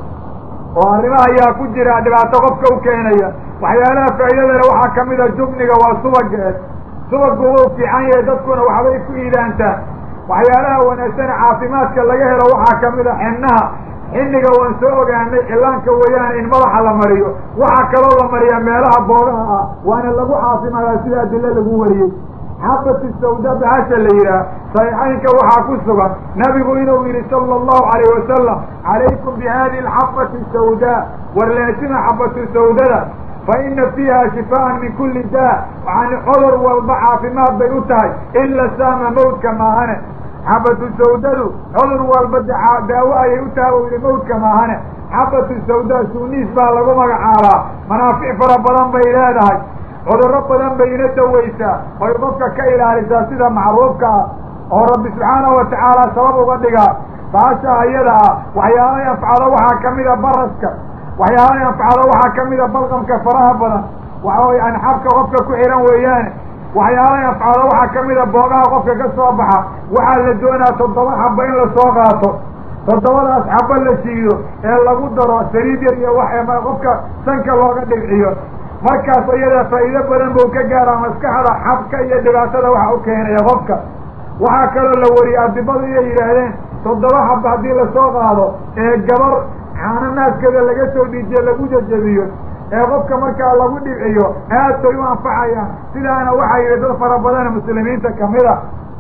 oo arrimaha ayaa ku jira dhibaato qofka u keenaya waxyaalaha faa'iidadale waxaa kamid a jubniga waa subageed subaggu wuu fiican yahay dadkuna waxbay ku iidaantaan waxyaalaha wanaagsan caafimaadka laga helo waxaa kamid a xinnaha xinniga waan soo ogaanay cillaanka weeyaan in madaxa la mariyo waxaa kaloo la mariyaa meelaha boogaha ah waana lagu caafimaadaa sida adilo lagu wariyey xabati sawda bahasha la yidhaah saxiixaynka waxaa ku sugan nabigu inuu yidhi sala allahu alayh wasalam calaykum bi hadihi alxabati sawdaa warleesima xabatu sawdada fa ina fiiha shifaan min kulli daa yani cudur walba caafimaad bay u tahay ila saama mawdka maahane xabatu sawdadu cudur walba daawo ayay u tahay u yihi mawdka maahane xabatu sawda suuniis baa lagu magacaabaa manaafic fara badan bay leedahay cudurro badan bay ina daweysaa oy qofka ka ilaalisaa sida macruufka ah oo rabbi subxaanahu watacaala sabab uga dhigaa baasha ayada ah waxyaalahay anfacdo waxaa kamida baraska waxyaalahay anfacdo waxaa kamida balqamka faraha badan waxa way anxabka qofka ku xihan weeyaane waxyaalahay anfacdo waxaa kamida boogaha qofka ka soo baxa waxaa la doonaa toddoba xaba in lasoo qaato toddobadaas xaba la shiido ee lagu daro saliid yar iyo wax qofka sanka looga dhibciyo markaas iyada faa'iido badan buu ka gaaraa maskaxda xabka iyo dhibaatada waxa u keenaya qofka waxaa kaloo la wariyey adibadu inay yidhaahdeen toddoba xaba haddii lasoo qaado ee gabar caano naaskeeda laga soo dhiijiyo lagu jajabiyo ee qofka markaa lagu dhibciyo aad bay u anfacayaan sidaana waxaa yidhi dad fara badana muslimiinta kamida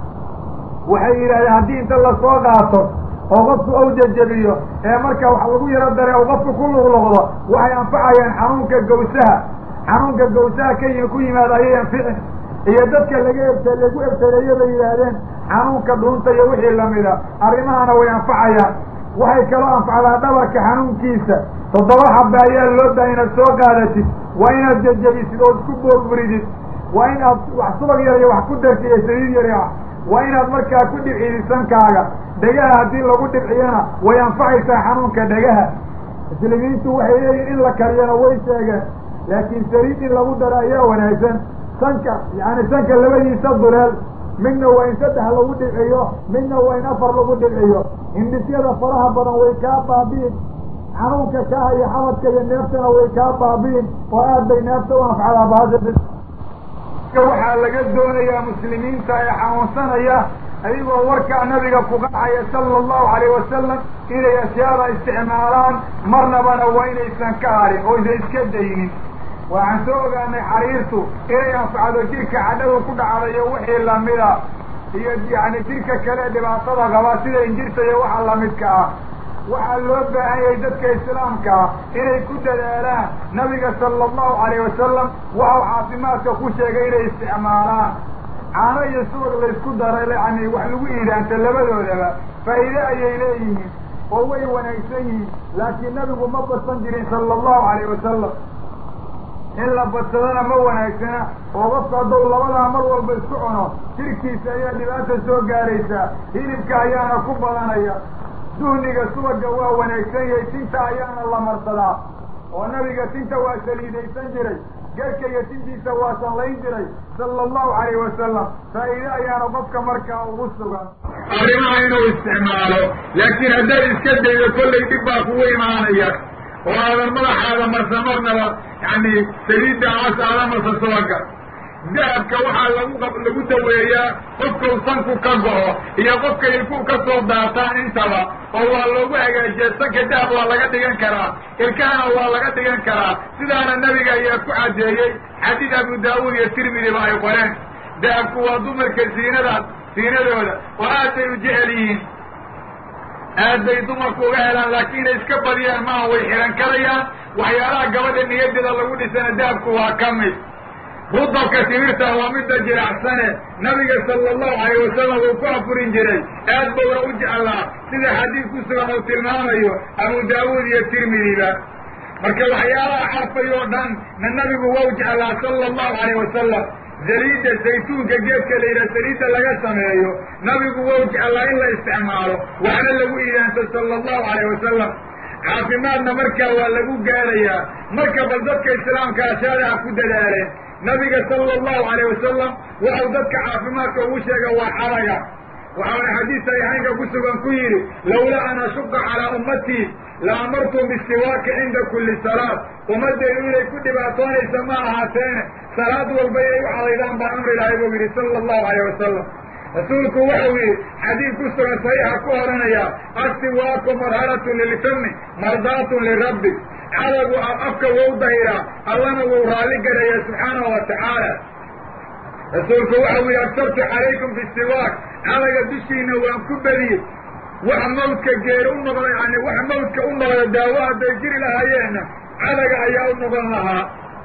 waxay yidhahdeen haddii inta lasoo qaato oo qofku ou jajabiyo ee marka wax lagu yaro dare oo qofku ku luqluqdo waxay anfacayaan xanuunka gawsaha xanuunka gawsaha ka yimi ku yimaada ayay anficin iyo dadka laga ebta lagu ebtaleeyo bay yidhaahdeen xanuunka dhuunta iyo wixii lamida arrimahana way anfacayaan waxay kaloo anfacdaa dhabarka xanuunkiisa toddoba xabe ayaa loo bahay inaad soo qaadatid waa inaad jejebisid ood ku boorburidid waa in aad wax subag yar iyo wax ku dartid iyo saliid yari ah waa inaad markaa ku dhibcidid sankaaga dhegaha haddii lagu dhibciyana way anfacaysaa xanuunka dhegaha muslimiintu waxay leeyihin in la kariyana way sheegeen laakiin saliid in lagu daro ayaa wanaagsan sanka yani sanka labadiisa duleel midna waa in saddex lagu dhibciyo midna waa in afar lagu dhibciyo hindhisyada faraha badan way kaa baabi'in xanuunka kaha iyo xabadka iyo neeftana way kaa baabi'in oo aad bay neefta u anfacdaa baasha waxaa laga doonayaa muslimiinta ee xanuunsanaya ayagoo warkaa nabiga ku qacaya sala allahu alayh wasalam inay ashyaada isticmaalaan marnabana waa inaysan ka harin oo aysan iska daynin waxaan soo ogaanay xariirtu inay anfacdo jirka cadhadu ku dhacdayo wixii lamida iyo yani jirka kale dhibaatada qaba sida injirta iyo waxa lamidka ah waxaa loo baahan yahay dadka islaamka ah inay ku dadaalaan nabiga sala allahu alayh wasalam waxau caafimaadka ku sheegay inay isticmaalaan caano iyo subag laysku daray yani wax lagu iidaanta labadoodaba faa'iide ayay leeyihiin oo way wanaagsan yihiin laakiin nabigu ma badsan jirin sala allahu alayh wasalam in la badsadana ma wanaagsana oo qofka hadduu labadaa mar walba isku cuno jirkiisa ayaa dhibaata soo gaaraysaa hilibka ayaana ku badanaya duhniga subaga waa wanaagsan yahay tinta ayaana la marsadaa oo nabiga tinta waa saliidaysan jiray geedka iyo tintiisa waa sanlayn jiray sala allahu alayh wasalam faa'iide ayaana qofka markaa ugu sugan arrimaha inuu isticmaalo laakiin haddaad iska daydo kollay dhib baa kugu imaanaya oo aadan madaxaada marsa marnaba yani saliidda aas aada marsa subaga dahabka waxaa lagu lagu daweeyaa qofkau sanku ka go'o iyo qofka ilku ka soo daataan intaba oo waa loogu hagaajiya sanka dahab waa laga dhigan karaa ilkahana waa laga dhigan karaa sidaana nabiga ayaa ku caddeeyey xadiid abu daawuud iyo tirmidiba ay qoreen dahabku waa dumarka ziinadaas ziinadooda oo aad bay u jecel yihiin aad bay dumarku uga helaan laakiin inay iska badiyaan maaha way xihan karayaan waxyaalaha gabadha niyadeeda lagu dhisana dahabku waa ka mid rudabka timirta waa midda jiracsane nabiga sala allahu alayh wasalam uu ku afurin jiray aad bowna u jeclaa sida xadiid ku sugan uu tilmaamayo abu daawuud iyo tirmidiba marka waxyaalaha carfay oo dhan na nabigu wau jeclaa sala allahu alayh wasalam saliidda saytuunka geedka la yidhaha saliidda laga sameeyo nabigu wau jeclaa in la isticmaalo waxna lagu iidaanto sala allahu alayh wasalam caafimaadna markaa waa lagu gaarayaa marka bal dadka islaamka ashaadaha ku dadaaleen nabiga sala allahu alayh wasalam waxau dadka caafimaadka ugu sheega waa xaraga waxauna xadiis saxiixaynka ku sugan ku yidhi lawlaa an ashuqa calaa ummatii la amartum bisiwaaki cinda kulli salaad ummaddeedu inay ku dhibaatoonaysa ma ahaateene salaad walba inay u cadaydaan baan amri lahay buu yidhi sala allahu alayh wasalam rasuulku waxau yidhi xadiid ku sugan saxiixa ku odhanaya asiwaaku marharatun lilfami mardaatun lirabbi cadagu afka wou dahiraa allana wuu raalli garaya subxaanahu wa tacaala rasuulku waxau yidhi absartu calaykum bisiwaak cadaga dushiina waan ku bediyey wax mawdka geer u noqda yani wax mawdka u noqda daawo hadday jiri lahaayeenna cadaga ayaa u noqon lahaa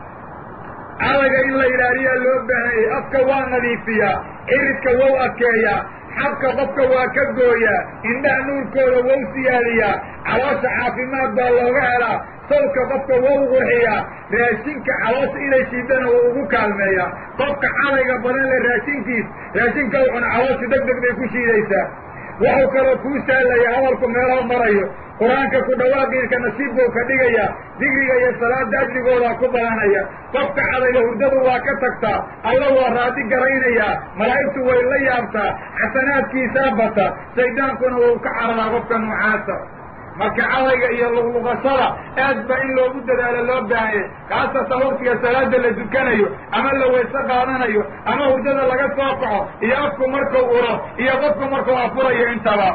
cadaga in la ilaaliyaa loo baahanyay afka waa nadiifiyaa ciridka wou adkeeyaa xabka qofka waa ka gooyaa indhaha nuurkooda wou siyaadiyaa caloosha caafimaad baa looga helaa sawdka qofka wou qurxiyaa raashinka caloosha inay shiidana wou ugu kaalmeeyaa qofka cadayga badan le raashinkiis raashinka u cuna caloosha deg deg bay ku shiidaysaa waxau kaloo kuu sahlaya hadalku meelaha marayo qur-aanka ku dhawaaqiisa nasiib buu ka dhigaya digriga iyo salaada ajrigoodaa ku badanaya qofka cadayga hurdadu waa ka tagtaa alla waa raadi garaynayaa malaa'igtu way la yaabtaa xasanaadkiisaa bata shaydaankuna wuu ka cararaa qofka noocaasa marka cadayga iyo luqluqashada aad ba in loogu dadaalo loo baahanyay kaasatan waktiga salaada la dukanayo ama la wayse qaadanayo ama hurdada laga soo kaco iyo afku markuu uro iyo qofku markuu afurayo intaba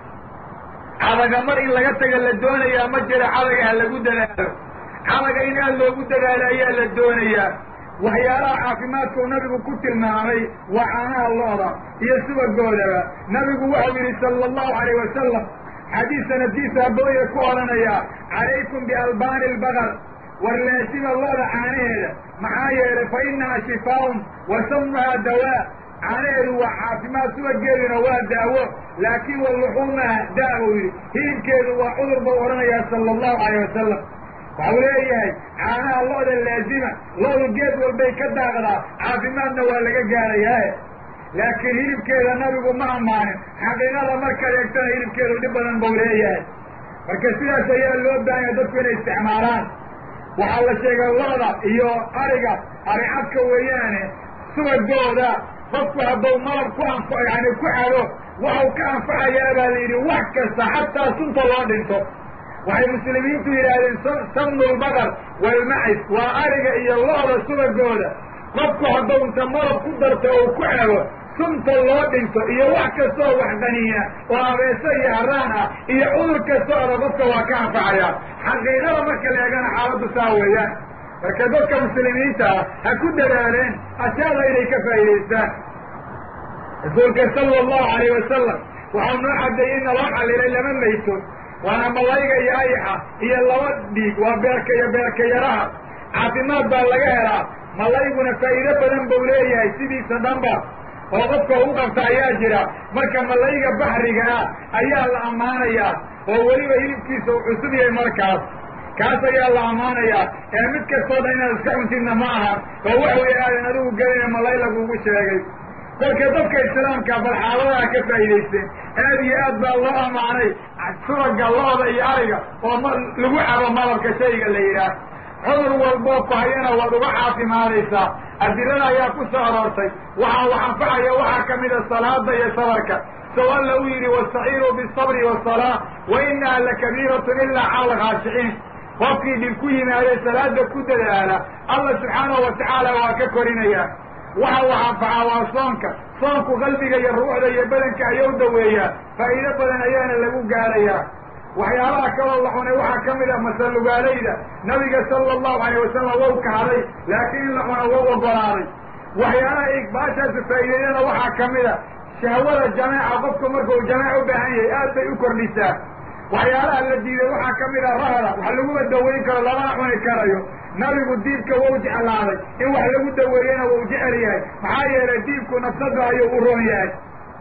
cadaga mar in laga taga la doonayaa ma jira cadaga ha lagu dadaalo cadaga in aad loogu dadaalo ayaa la doonayaa waxyaalaha caafimaadkuu nabigu ku tilmaamay waa caanaha looda iyo subagoodaba nabigu waxau yidhi sala allahu alayh wasalam xadiis sanadkiisa abooya ku odhanaya calaykum bialbaani albaqar warlaasima looda caanaheeda maxaa yeelay fa innahaa shifaaun wa samuhaa dawaa caanaheedu waa caafimaad subageeduna waa daawo laakiin wa luxuumaha daa uu yidhi hilibkeedu waa cudur bau odhanayaa sala allahu alayh wasalam waxau leeyahay caanaha lo-da laazima lo-du geed walbay ka daaqdaa caafimaadna waa laga gaarayaae laakiin hilibkeeda nabigu ma ammaanin xaqiiqada markaad eegtana hilibkeedu dhib badan bau leeyahay marka sidaas ayaa loo baahanya dadku inay isticmaalaan waxaa la sheegay lo-da iyo ariga aricadka weeyaane subagooda qofku hadduu malab ku anf yani ku cabo waxau ka anfacayaa baa la yidhi wax kasta xataa sunta loo dhinto waxay muslimiintu yidhaahdeen samnulbaqar walmacis waa ariga iyo lo-da subagooda qofku hadduu inta malab ku darto oo ku cabo sunta loo dhinto iyo wax kastaoo wax qaniina oo abeeso iyo haraan ah iyo cudur kastaooda qofka waa ka anfacayaa xaqiiqada marka la eegana xaaladdu saa weeyaan marka dadka muslimiinta ah ha ku dadaaleen ashyaada inay ka faa'idaystaan rasuulka sala allahu alayh wasalam waxau noo cadeeyey in naloo xallilay lama mayto waana malayga iyo ayaxa iyo laba dhiig waa beerka iyo beerka yaraha caafimaad baa laga helaa malayguna faa'iido badan buu leeyahay sidiisa dhanba oo qofka ugu qabta ayaa jira marka malayga baxriga ah ayaa la ammaanayaa oo weliba hilibkiisa uu cusub yahay markaas kaas ayaa la ammaanayaa ee mid kastoo dhan inaad iska cuntidna ma aha oo waxa weeye aadan adigu gelina malay lagugu sheegay kolka dadka islaamka bal xaaladaha ka faa'idaysteen aad iyo aad baa loo ammaanay subaga lo-da iyo ariga oo lagu cabo malabka shayga la yidhaah cudur walboo ku hayana waad uga caafimaadaysaa adilada ayaa ku soo aroortay waxaa wax anfacaya waxaa ka mida salaada iyo sabarka sow alla u yidhi wastaciinuu bisabri wasalaa wa inaha lakabiiratun ilaa cala alkhaashiciin qofkii dhib ku yimaadee salaada ku dadaala alla subxaanahu watacaala waa ka korinaya waxa wax anfacaa waa soonka soonku qalbiga iyo ruuxda iyo badanka ayau daweeyaa faa'iido badan ayaana lagu gaarayaa waxyaalaha kaloo la cunay waxaa ka mid ah masalugaalayda nabiga sala allahu alayh wasalam wau kahday laakiin in la cuno wau ogolaaday waxyaalaha igbaashaasi faa'iideeyana waxaa ka mid a shahwada jameeca qofku markuu jameec u baahan yahay aad bay u kordhisaa waxyaalaha la diiday waxaa ka mid a rahda wax laguma daweyn karo lamana cuni karayo nabigu diibka wau jeclaaday in wax lagu daweeyana wau jecel yahay maxaa yeelay diibku nafsada ayuu u roon yahay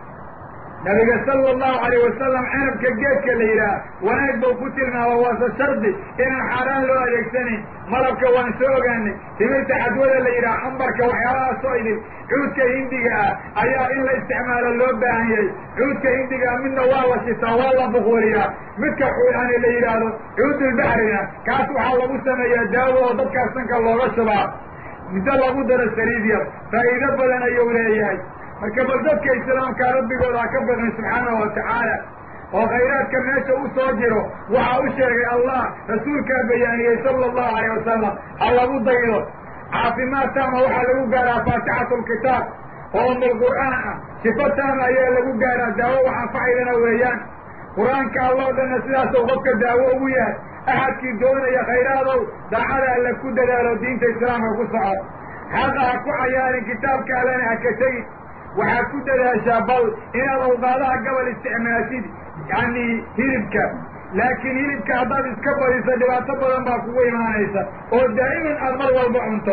nabiga sala allahu alayh wasalam cinabka geedka la yidhaah wanaag bau ku tilmaama waase shardi inaan xaaraan loo adeegsanayn malabka waan soo ogaanay timirta cadwada la yidhaah cambarka waxyaalahaasoo idin cuudka hindiga ah ayaa in la isticmaalo loo baahan yahay cuudka hindiga midna waa la shitaa waa la bukuuriyaa midka yani la yidhaahdo cuudulbaxrina kaas waxaa lagu sameeyaa daawo oo dadkaas sanka looga shubaa middo lagu daro saliid yar faa'iido badan ayuu leeyahay marka bal dadka islaamka rabbigooda ha ka baqin subxaanahu watacaala oo khayraadka meesha u soo jiro waxaa u sheegay allah rasuulkaa bayaaniyey sala allahu alayh wasalam ha lagu daydo caafimaad taama waxaa lagu gaaraa faatixatu lkitaab oo umulqur'aan ah sifo taama ayaa lagu gaaraa daawo wax anfacaydana weeyaan qur-aanka alloo dhanna sidaasuu qofka daawo ugu yahay axadkii doonaya khayradow daacada alla ku dadaalo diinta islaamka ku soco xaqa ha ku cayaarin kitaabka allana ha ka tegin waxaad ku dadaashaa bal inaad awqaadaha gabal isticmaashid yani hilibka laakiin hilibka haddaad iska badiso dhibaato badan baa kugu imaanaysa oo daa'iman aad mar walba cunto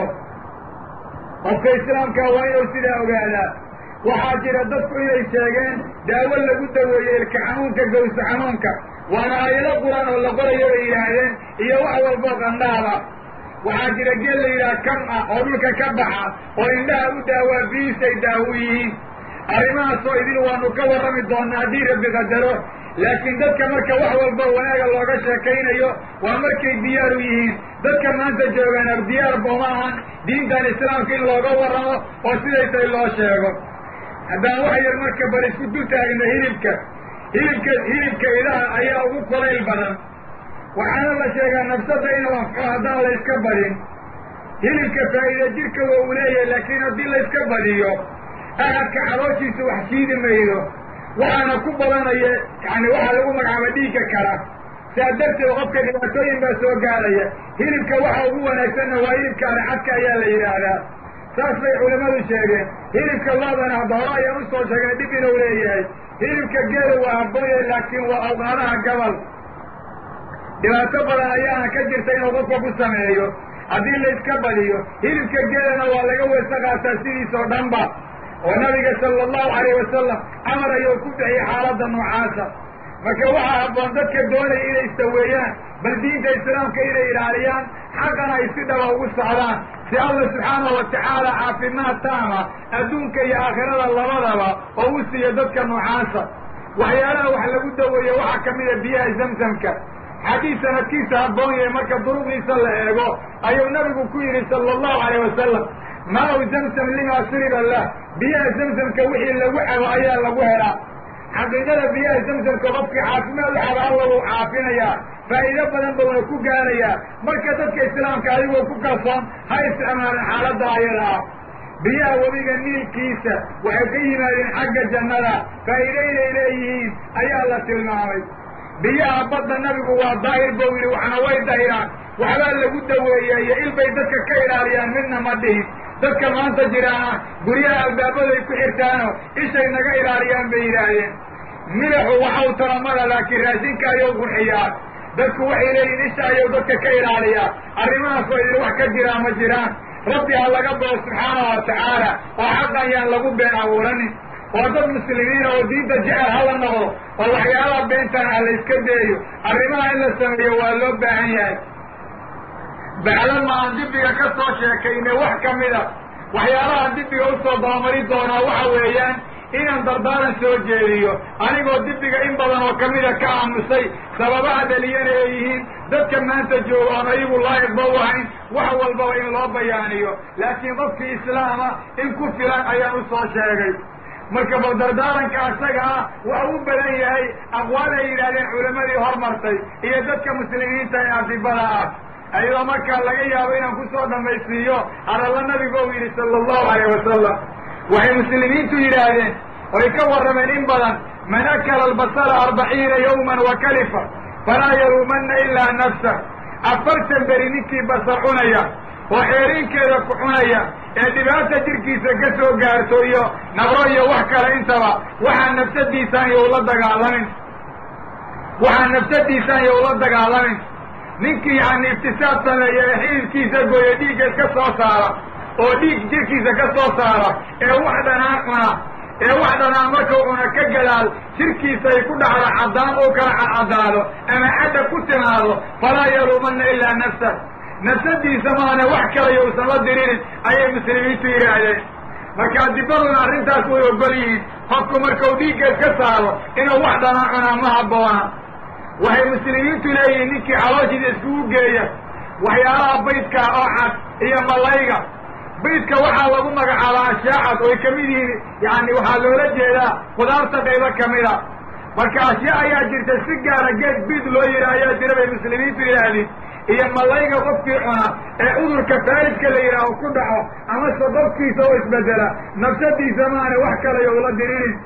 qofka islaamka waa inuu sidaa ogaadaa waxaa jira dadku inay sheegeen daawo lagu daweeyey ilka xanuunka gawsa xanuunka waana aayado qur-aan oo la qorayo bay yidhaahdeen iyo wax walboo qandhaaba waxaa jira geel la yidhaha kam ah oo dhulka ka baxa oo indhaha u daawaa biisay daawo yihiin arrimahaasoo idin waanu ka warrami doonaa haddii rabbi qadaro laakiin dadka marka wax walba wanaaga looga sheekaynayo waa markay diyaar u yihiin dadka maanta joogaan diyaar booma ahan diintan islaamka in looga warramo oo siday tay loo sheego haddaan wax yar marka bal isku dul taagno hilibka hilibka hilibka idaha ayaa ugu kulayl badan waxaana la sheegaa nafsada inuu anfco haddaan la iska badin hilibka faa'iida jirka waa uu leeyahay laakiin haddii la iska badiyo ahadka calooshiisa wax siidi maydo waxaana ku badanaya yani waxaa lagu magacaaba dhiigga kala saa darteed qofka dhibaatooyin baa soo gaaraya hilibka waxa ugu wanaagsanna waa hilibka aricadka ayaa la yidhaahdaa saas bay culimmadu sheegeen hilibka loodana hadda hore ayaan usoo sheegnay dhib inuu leeyahay hilibka geelu waa habooye laakiin waa awqaadaha gabal dhibaato badan ayaana ka jirta inuu qofka ku sameeyo haddii la iska badiyo hilibka geelana waa laga weyse qaataa sidiisoo dhanba oo nabiga sala allahu alayh wasalam camar ayuu ku bixiyey xaaladda noocaasa marka waxaa habboon dadka doonaya inay istaweeyaan bal diinta islaamka inay ilaaliyaan xaqana ay si dhaba ugu socdaan si alla subxaanahu watacaala caafimaad taama adduunka iyo aakhirada labadaba oo u siiyo dadka noocaasa waxyaalaha wax lagu daweeye waxaa ka mida biyaha zamzamka xadiis sanadkiisa habboon yahay marka duruqdiisa la eego ayuu nabigu ku yidhi sala allahu alayh wasalam maa-u zamzam lima shuriba lah biyaha zamzamka wixii lagu cabo ayaa lagu helaa xaqiiqada biyaha zamzamka qofkii caafimaad u caba alla wuu caafinayaa faa'iido badan ba waa ku gaarayaa marka dadka islaamka adigoo ku kalsoon ha isticmaalin xaaladda ayada ah biyaha webiga niilkiisa waxay ka yimaadeen xagga jannada faa'iide inay leeyihiin ayaa la tilmaamay biyaha badda nabigu waa daahir bou yidhi waxna way dahiraan waxbaa lagu daweeya iyo ilbay dadka ka ilaaliyaan midna ma dhihin dadka maanta jiraana guryaha albaabaday ku xirtaano ishay naga ilaaliyaan bay yidhaahdeen midaxu waxau talamada laakiin raashinka ayuu qurxiyaa dadku waxay leeyihin isha ayuu dadka ka ilaaliyaa arrimahaas oo idin wax ka jiraa ma jiraan rabbi ha laga bao subxaanahu wa tacaala oo xaq ayaan lagu been abuuranin oo dad muslimiina oo diinta jecel hala noqdo oo waxyaalaha beentan ah la iska deeyo arrimaha in la sameeyo waa loo baahan yahay baclama aan dibiga ka soo sheekaynay wax ka mida waxyaalaha dibiga usoo dabamari doonaa waxa weeyaan inaan dardaaran soo jeediyo anigoo dibiga in badan oo kamida ka aamusay sababaha dhaliyana ay yihiin dadka maanta jooga oon ayagu laayiqba u ahayn wax walbaba in loo bayaaniyo laakiin qofkii islaama in ku filan ayaan usoo sheegay marka bal dardaaranka asaga ah waxa u badan yahay aqwaal ay yidhahdeen culammadii hormartay iyo dadka muslimiinta ee adibada ah ayadoo markaa laga yaabo inaan kusoo dhamaysiiyo hadalla nabigu ou yidhi sala allahu alayh wasalam waxay muslimiintu yidhaahdeen oy ka warrameen in badan man akala albasala arbaciina yawman wa kalifa falaa yaluumanna ilaa nafsa afartan beri ninkii basar cunaya oo xeeriinkeeda ku cunaya ee dhibaata jirkiisa ka soo gaarto iyo nabro iyo wax kale intaba waxaa nafsadiisaan iyo ula dagaalamin waxaa nafsadiisaan iyo ula dagaalamin ninkii yani iftisaad sameeya ee xididkiisa gooya dhiigga ka soo saara oo dhiig jirkiisa ka soo saara ee wax dhanaan cuna ee wax dhanaan markuu cuna ka gadaal jirkiisa ay ku dhacdo caddaan oo kala cadcadaado ama cadda ku timaado falaa yaluumanna ilaa nafsa nafsadiisa maana wax kalayo usan la dirinin ayay muslimiintu yidhaahdeen marka adibaduna arrintaas way ogol yihiin qofku markau dhiigga iska saaro inuu wax dhanaan cunaa ma habboona waxay muslimiintu leeyihiin ninkii calooshiisa iskugu geeya waxyaalaha baydka oo cad iyo malayga baydka waxaa lagu magacaabaa ashaacad oo ay kamid yihiin yani waxaa loola jeedaa khudaarta qaybo kamida marka ashyaa ayaa jirta si gaara geed bid loo yidhi ayaa jira bay muslimiintu yidhaahdeen iyo malayga qofkii cuna ee cudurka faaridka la yidhaaho ku dhaco amase qofkiisa oo isbedela nafsadiisa maana wax kalayo ula dirinin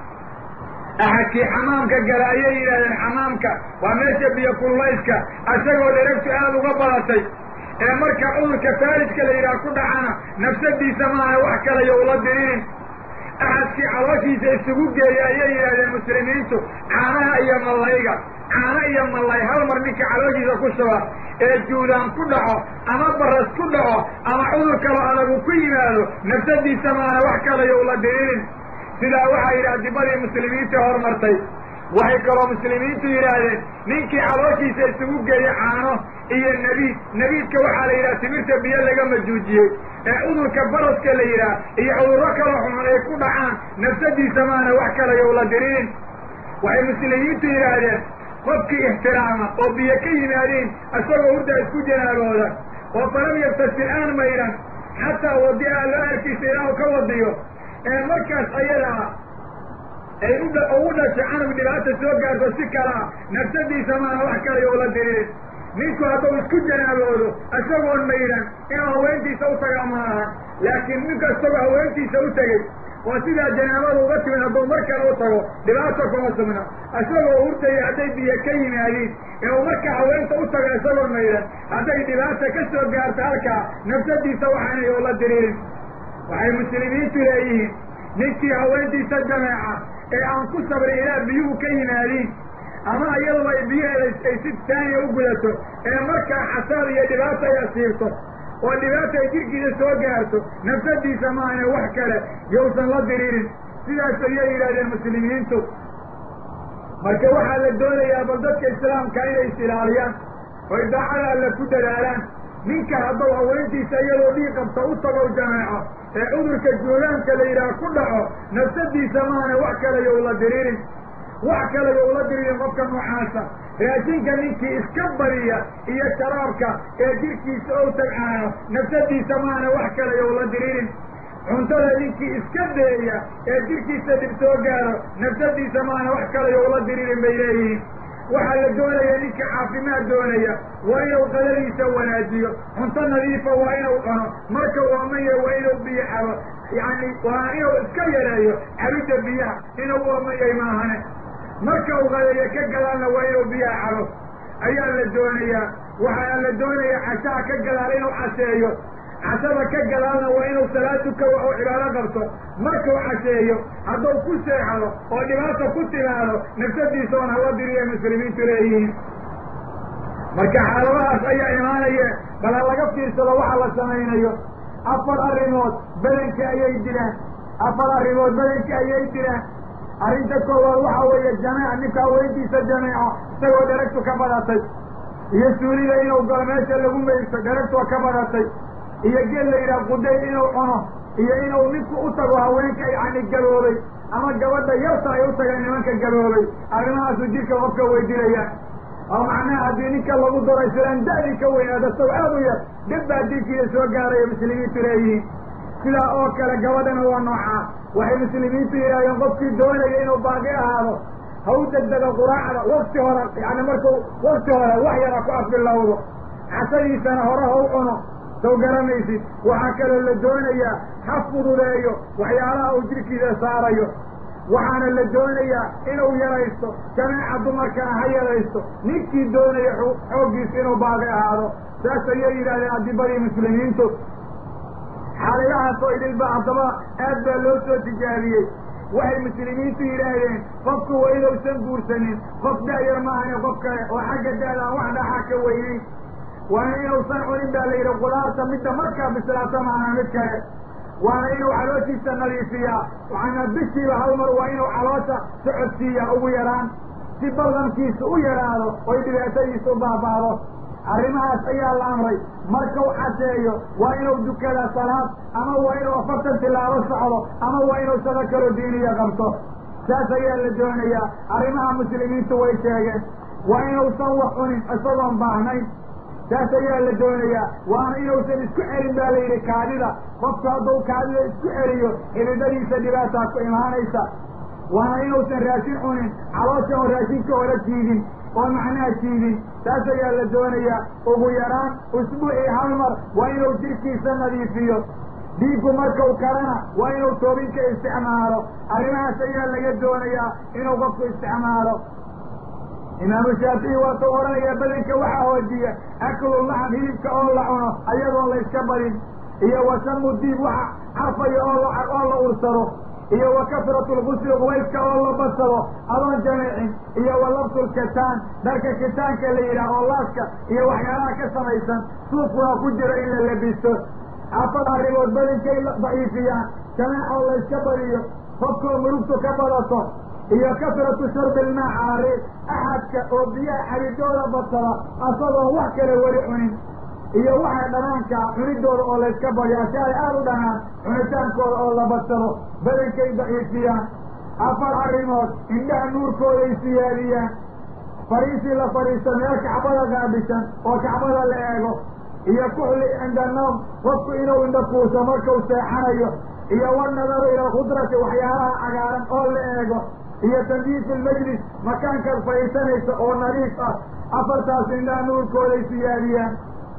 axadkii xamaamka gala ayay yidhahdeen xamaamka waa meesha biyo kullayska isagoo dheragtu aad uga badatay ee marka cudurka faarijka la yidhaha ku dhacana nafsadiisa maana wax kalayo ula dirinin axadkii calooshiisa isugu geeya ayay yidhahdeen muslimiintu caanaha iyo malayga caano iyo malay hal mar ninka calooshiisa ku shuba ee juudaan ku dhaco ama baras ku dhaco ama cudur kalo adagu ku yimaado nafsadiisa maana wax kalayo ula dirinin sidaa waxaa yidhi adibadii muslimiinta hormartay waxay kaloo muslimiintu yidhaahdeen ninkii calooshiisa isugu geeya caano iyo nebiid nebiidka waxaa la yidhaha timirta biyo laga majuujiyey ee cudurka baraska la yidhaah iyo cudurro kaloo xunxun ay ku dhacaan nafsadiisa maana wax kalayo ula dirinin waxay muslimiintu yidhaahdeen qofkii ixtiraama oo biyo ka yimaadeen isagoo hurda isku janaabooda oo falam yabtasil aan maydhan xataa wadi'a loo arkiisa ilaahu ka wadiyo ee markaas ayada ah ay udha ugu dhashay canug dhibaata soo gaarto si kala ah nafsadiisa maana wax kalayo ula dirinin ninku hadduu isku janaaboodo isagoon maydhan inuu haweentiisa u tagaa ma aha laakiin ninka isagoo haweentiisa u tegey oo sidaa janaabada uga timid hadduu mar kale u tago dhibaata kuma sugna isagoo hurdaya hadday biyo ka yimaadiin inuu marka haweenta u tago isagoon maydhan hadday dhibaata ka soo gaarto halkaa nafsadiisa waxaanay ula dirinin waxay muslimiintu leeyihiin ninkii haweentiisa jameeca ee aan ku sabrin ilaa biyuhu ka yimaadiin ama iyadoo ay biyaheeda ay si taaniya u gudato ee markaa xasaad iyo dhibaata ay asiibto oo dhibaata ay jirkiisa soo gaarto nafsadiisa maana wax kale yowsan la diriirin sidaas ayay yidhahdeen muslimiintu marka waxaa la doonayaa bal dadka islaamka inay is ilaaliyaan oy daacada alle ku dadaalaan ninka hadduu haweentiisa iyadoo dhiig qabta u tagow jameeco ee cudurka juulaanka la yidhaah ku dhaco nafsadiisa maana wax kalayo ula diriirin wax kalayo ula diriirin qofka noocaasa raashinka ninkii iska bariya iyo sharaabka ee jirkiisa ou tagcaano nafsadiisa maana wax kalayo ula diriirin cuntada ninkii iska deeya ee jirkiisa dhib soo gaaro nafsadiisa maana wax kalayo ula diriirin bay leeyihiin waxaa la doonaya ninka caafimaad doonaya waa inuu qadadiisa wanaajiyo cunto nadiifa waa inuu cuno marka uu amaya waa inuu biyo cabo yacni waa inuu iska yareeyo cabidda biyaha inuu u amayay maahane marka uu qadeeyo ka gadaalna waa inuu biyaha cabo ayaa la doonayaa waxaa la doonayaa cashaha ka gadaal inuu casheeyo cashada ka gadaalna waa inuu salaad tukawo oo cibaado qabto markuu casheeyo hadduu ku seexdo oo dhibaata ku timaado nafsadiisa oon hala diriya muslimiintu leeyihiin marka xaaladahaas ayaa imaanaya bal ha laga fiirsado waxa la samaynayo afar arrimood badanka ayay dilaan afar arrimood badanka ayay dilaan arrinta koowaad waxa weeye jameec ninka haweentiisa jameeco isagoo dheragtu ka badatay iyo suulida inuu galo meesha lagu meygto dheragtua ka badatay iyo gel la yidhaha quday inuu cuno iyo inuu ninku u tago haweenka yacni gaboobay ama gabadha yarta ay u tageen nimanka gaboobay arrimahaasu jirka qofka weydilayaan oo macnaha haddii ninka lagu daro islaan da-dii ka weynaada saw aad u yar dhib baa dilkiida soo gaaraya muslimiintu leeyihiin sidaa oo kale gabadhana waa noocaa waxay muslimiintu yidhahdeen qofkii doonaya inuu baaqi ahaado ha u degdego quraacda wakti hore yani markuu wakti hore wax yara ku afbilowdo casadiisana hore ha u cuno saw garanaysid waxaa kaloo la doonayaa ha fududeeyo waxyaalaha uu jirkiisa saarayo waxaana la doonayaa inuu yaraysto jameeca dumarkana ha yaraysto ninkii doonaya xooggiisa inuu baaqi ahaado saas ayay yidhahdeen adibadii muslimiintu xaaladahaas oo idilba haddaba aad baa loo soo tijaabiyey waxay muslimiintu yidhaahdeen qofku waa inuusan guursanin qof da-yar maahane qof kale oo xagga da-da aan wax dhaxaa ka weynayn waana inuusan cunin baa la yidhi qudaarta midda markaa bislaata maana mid kale waana inuu calooshiisa nadiifiyaa waxaana bishiiba hal mar waa inuu caloosha socodsiiyaa ugu yaraan si ballankiisa u yadhaado oy dhibaatadiisa u baaba'do arrimahaas ayaa la amray markau casheeyo waa inuu dukada salaad ama waa inuu afartan tilaabo socdo ama waa inuu shaqo kaloo diiniya qabto saas ayaa la doonayaa arrimaha muslimiintu way sheegeen waa inuusan wax cunin isagoon baahnayn saas ayaa la doonayaa waana inuusan isku celin baa la yidhi kaadida qofku hadduu kaadida isku celiyo xididadiisa dhibaataa ku imaanaysa waana inuusan raashin cunin caloosha oo raashinka hore jiidin oo macnaha jiidin saas ayaa la doonayaa ugu yaraan usbuucii hal mar waa inuu jirkiisa nadiifiyo dhiiggu markau karana waa inuu toobinka isticmaalo arrimahaas ayaa laga doonayaa inuu qofku isticmaalo imaamu shaafici waa kau odhanayaa badanka waxaa hoojiya aklu laxam hilibka oo la cuno ayadoon la yska badin iyo wasamu diib waxa carfaya oo oo la ursado iyo wa kasratu lgusli qubayska oo la badsado adoon jameecin iyo wa labsu lkataan dharka kitaanka la yidhaah oo laaska iyo waxyaalaha ka samaysan suufkuna ku jiro in la labisto afar arrimood badankay daciifiyaan jameec oo la yska badiyo qofkoo murugtu ka badato iyo kasratu sharbi ilmaa caari axadka oo biyaha xaridooda badsada asagoon wax kale weli cunin iyo waxa dhanaanka cunidooda oo layska badiyo ashaay aada u dhanaan cunitaankooda oo la badsado badankay daciifiyaan afar arrimood indhaha nuurkooday siyaadiyaan fariisii la fadhiisto meel kacbada gaabishan oo kacbada la eego iyo kuxli cinda noom qofku inuu indhakuuso markuu seexanayo iyo wanadaru ila khudrati waxyaalaha cagaaran oo la eego iyo tandiifu lmajlis makaankaad fadhiisanaysa oo nadiif ah afartaas indhaha nuurkooday siyaadiyaan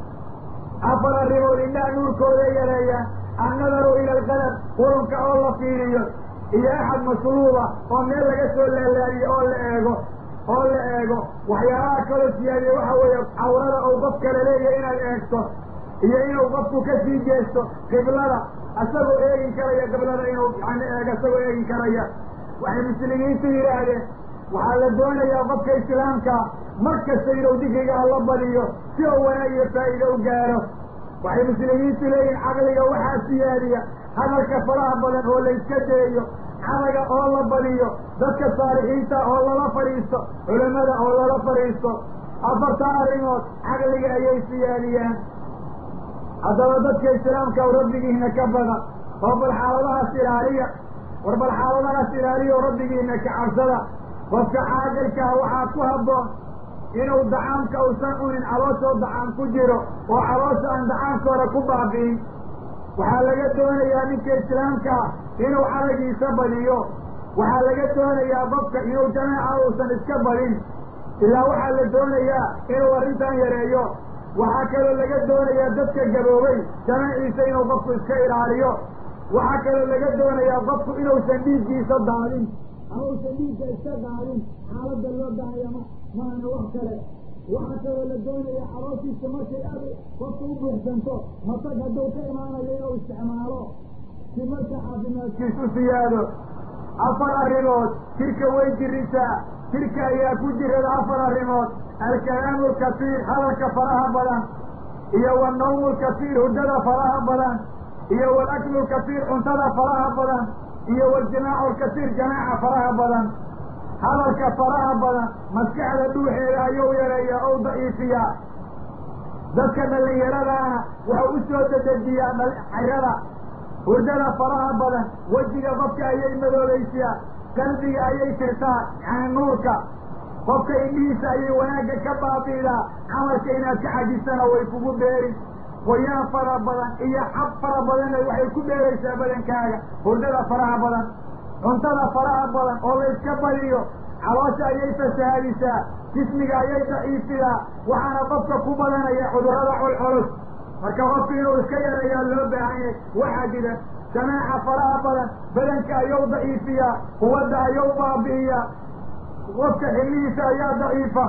afar arrimood indhaha nuurkooday yareeyaan annadaru ila alqadar qurunka oo la fiiriyo iyo axad masluuba oo meel laga soo laalaadiyo oo la eego oo la eego waxyaalaha kaloo siyaadiya waxa weeye cawrada ou qof kale leeyahay inaad eegto iyo inuu qofku ka sii jeesto qiblada isagoo eegin karaya qiblada inuu yani eego isagoo eegin karaya waxay muslimiintu yidhaahdeen waxaa la doonayaa qofka islaamka mar kasta inuu dikriga alla badiyo si oo wanaag iyo faa'iida u gaaro waxay muslimiintu leeyihin caqliga waxaa siyaadiya hadalka faraha badan oo la iska deeyo cadaga oo la badiyo dadka saalixiinta oo lala fadhiisto culamada oo lala fadhiisto afarta arrimood caqliga ayay siyaadiyaan haddaba dadka islaamka o rabbigiina ka bada oo bal xaaladahaas ilaaliya war bal xaaladahaas ilaaliya oo rabbigiina ka cabsada qofka caaqilkaa waxaa ku habboon inuu dacaamka uusan cunin calooshoo dacaam ku jiro oo caloosha aan dacaamka hore ku baabi'in waxaa laga doonayaa ninka islaamka ah inuu caragiisa badiyo waxaa laga doonayaa qofka inuu jameeca uusan iska badin ilaa waxaa la doonayaa inuu arrintan yareeyo waxaa kaloo laga doonayaa dadka gaboobay jamaciisa inuu qofku iska ilaaliyo waxaa kaloo laga doonayaa qofku inuusan dhiiggiisa daadin ama uusan dhiigga iska daadin xaaladda loo baahaya ma maana wax kale waxaa kaloo la doonayaa calooshiisa markay aad qofka u buuxsanto matag hadduu ka imaanayo inuu isticmaalo si marka caafimaadkiis u siyaado afar arrimood jirka way jirisaa jirka ayaa ku jirada afar arrimood alkalaamu lkasiir hadalka faraha badan iyo wanawmu lkasiir hurdada faraha badan iyo walaklu lkasiir cuntada faraha badan iyo waljimaacu lkasiir jamaaca faraha badan hadalka faraha badan maskaxda dhuuxeeda ayuu yareeyaa ou daciifiyaa dadka dhallinyaradaana wuxuu u soo dedejiyaa xayrada hurdada faraha badan wejiga qofka ayay madoobaysiyaa qalbiga ayay tirtaa yani nuurka qofka indhihiisa ayay wanaagga ka baabiidaa camalka inaad ka xajisana way kugu beerin qoyaan fara badan iyo xab fara badanna waxay ku beeraysaa badankaaga hurdada faraha badan cuntada faraha badan oo la iska badiyo caloosha ayay fasahaadisaa jismiga ayay daciifidaa waxaana qofka ku badanaya cudurrada colculus marka qofku inuu iska yareeyaa loo baahan yahay waxaa jira jamaaca faraha badan badanka ayuu daciifiyaa quwadda ayuu baabi'iyaa qofka xillihiisa ayaa daciifa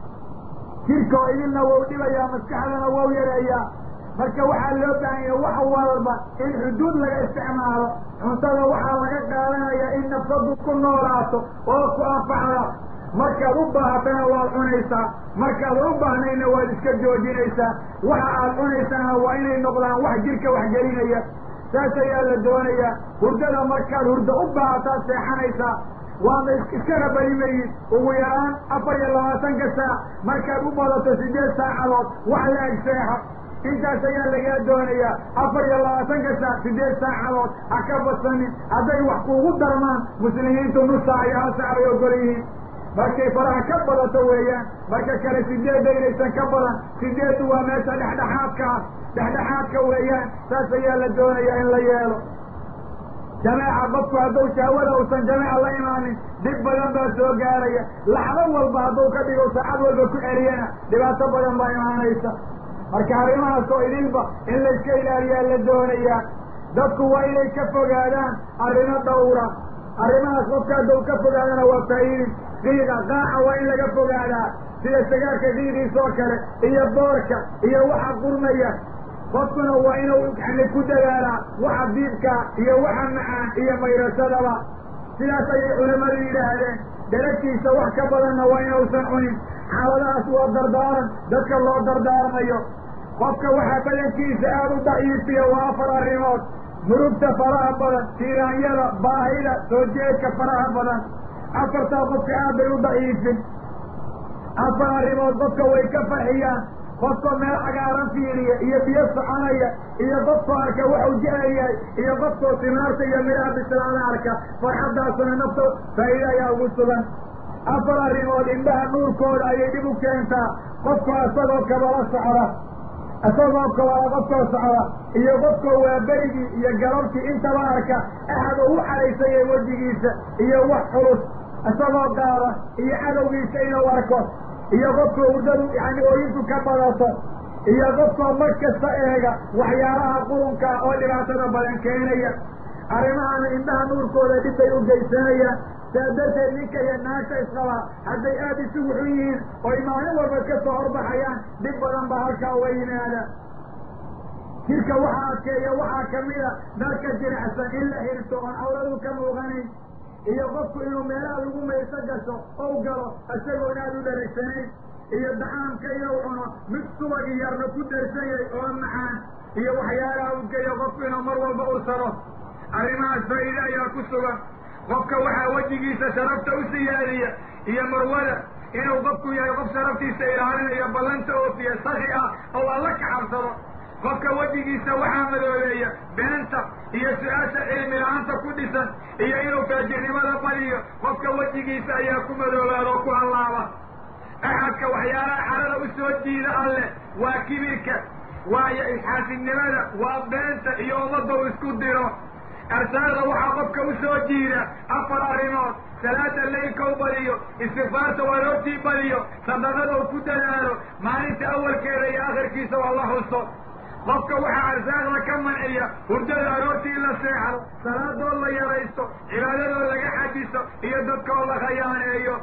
jirka oo idilna wou dhibayaa maskaxdana wou yareeyaa marka waxaa loo baahan yahay wax walba in xuduud laga isticmaalo cuntada waxaa laga qaadanaya in nafsadu ku noolaato oo ku anfacda markaad u baahatana waad cunaysaa markaad u baahnayna waad iska joojinaysaa waxa aad cunaysaana waa inay noqdaan wax jirka waxgelinaya saas ayaa la doonayaa hurdada markaad hurdo u baahataad seexanaysaa waana iskana barimayid ugu yaraan afar iyo labaatanka saac markaad u badato sideed saacadood wax la eg seexo intaas ayaa lagaa doonayaa afar iyo labaatanka saac sideed saacadood ha ka badsanin hadday wax kuugu darmaan muslimiintu nusaa iyo hal saac bay ogol yihiin markay faraha ka badato weeyaan marka kale sideedda inaysan ka badan sideeddu waa meesha dhexdhexaadka ah dhexdhexaadka weeyaan saas ayaa la doonayaa in la yeelo jameeca qofku hadduu shahwada uusan jameeca la imaanin dhib badan baa soo gaaraya laxdo walba hadduu ka dhigo saacad walba ku celiyana dhibaato badan baa imaanaysa marka arrimahaas oo idinba in layska ilaaliyaa la doonayaa dadku waa inay ka fogaadaan arrimo dhawra arrimahaas qofka hadduu ka fogaadana waa faa'iidin qiiqa qaaca waa in laga fogaadaa sida sagaarka qiiqiisa oo kale iyo boorka iyo waxa qurmaya qofkuna waa inuu yani ku dadaalaa waxa diibka iyo waxa macaan iyo mayrashadaba sidaas ayay culimmadu yidhaahdeen daragtiisa wax ka badanna waa inuusan cunin xaaladahaas waa dardaaran dadka loo dardaarmayo qofka waxaa badankiisa aada u daciifiya waa afar arrimood murugta faraha badan tiiraanyada baahida soo jeedka faraha badan afartaa qofka aad bay u daciifin afar arrimood qofka way ka farxiyaan qofkoo meel cagaaran fiiriya iyo biyo soconaya iyo qofkoo arka waxuu jecel yahay iyo qofkoo simaarta iyo midhaha bislaada arka farxaddaasuna nafta faa'iida ayaa ugu sugan afar arrimood indhaha nuurkooda ayay dhib u keentaa qofkoo isagoo kabala socda isagoo kabala qofkoo socda iyo qofkoo waa berigii iyo galabtii intaba arka axad oo u caraysaya wejigiisa iyo wax culus isagoo qaada iyo cadowgiisa inuu arko iyo qofkoo hurdadu yani ooyinku ka badato iyo qofkoo mar kasta eega waxyaalaha qurunka oo dhibaatada badan keenaya arrimahana indhaha nuurkooda dhib bay u geysanayaan saa darteed ninka iyo naagta isqabaa hadday aada isugu xun yihiin oy maalin walba ka soo horbaxayaan dhib badan baa halkaa uga yimaada jirka waxaa adkeeya waxaa kamida dharka jiracsan in la xirto oon cawradu ka muuqanayn iyo qofku inuu meelaha lagu mayso gasho ou galo isagoon aada u dharagsanayn iyo dacaamka inuu cuno mid subag yarna ku darsan yahay oo macaan iyo waxyaalaha u geeyo qofku inuu mar walba ursado arrimahaas faa'iide ayaa ku sugan qofka waxaa wejigiisa sharafta u siyaadiya iyo marwada inuu qofku yahay qof sharaftiisa ilaalinayo ballanta oofiya saki ah oo alla ka cabsado qofka wejigiisa waxaa madoobeeya beenta iyo su-aasha cilmi la-aanta ku dhisan iyo inuu faajirnimada badiyo qofka wejigiisa ayaa ku madoobaada oo ku hallaaba axadka waxyaalaha xarada u soo jiida alleh waa kibirka waayo isxaasidnimada waa beenta iyo ummadda u isku diro arsaada waxaa qofka u soo jiida afar arrimood salaada laylka u badiyo istikfaarta waroortii badiyo sadaqada u ku dadaalo maalinta awalkeeda iyo akhirkiisa waa la huso qofka waxaa arsaaqda ka manciya hurdada aroortii la seexdo salaadoo la yaraysto cibaadadoo laga xajiso iyo dadkoo la khayaaneeyo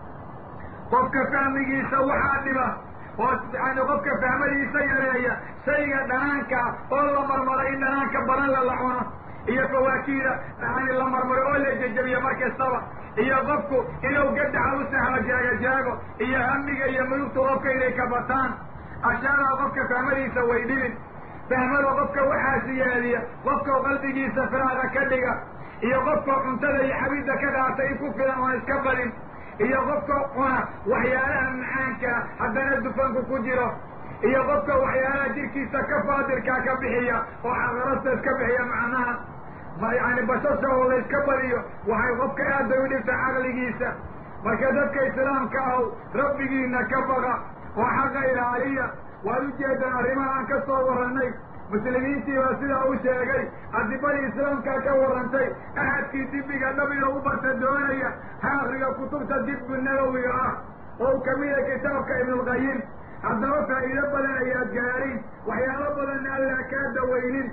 qofka fahmigiisa waxaa dhiba oo yani qofka fahmadiisa yareeya shayga dhanaankaa oo la marmaro in dhanaanka badan la la cuno iyo fawaakiida yani la marmaro oo la jejabiyo mar kastaba iyo qofku inuu gadaxa u sahlo jeego-jeego iyo hamiga iyo mudugtu qofka inay ka bataan ashaadaa qofka fahmadiisa way dhibin fahmada qofka waxaa siyaadiya qofka qalbigiisa firaaqa ka dhiga iyo qofka cuntada iyo xabidda ka qaata in ku filan oon iska badin iyo qofka cuna waxyaalaha macaankaa haddana dufanku ku jiro iyo qofka waxyaalaha jirkiisa ka faadirkaa ka bixiya oo xaqarasta iska bixiya macnaha yani basasha oo la iska badiyo waxay qofka aad bay u dhibta caqligiisa marka dadka islaamka aw rabbigiina ka baqa oo xaqa ilaaliya waad ujeedaan arrimaha aan ka soo warranay muslimiintii baa sidaa u sheegay adibadii islaamkaa ka warrantay axadkii dibiga dhab inuu u barta doonaya ha akriga kutubta dibbu nabowiga ah oo kamida kitaabka ibnulqayim haddaba faa'iido badan ayaad gaadhin waxyaalo badanna allaa kaa dawaynin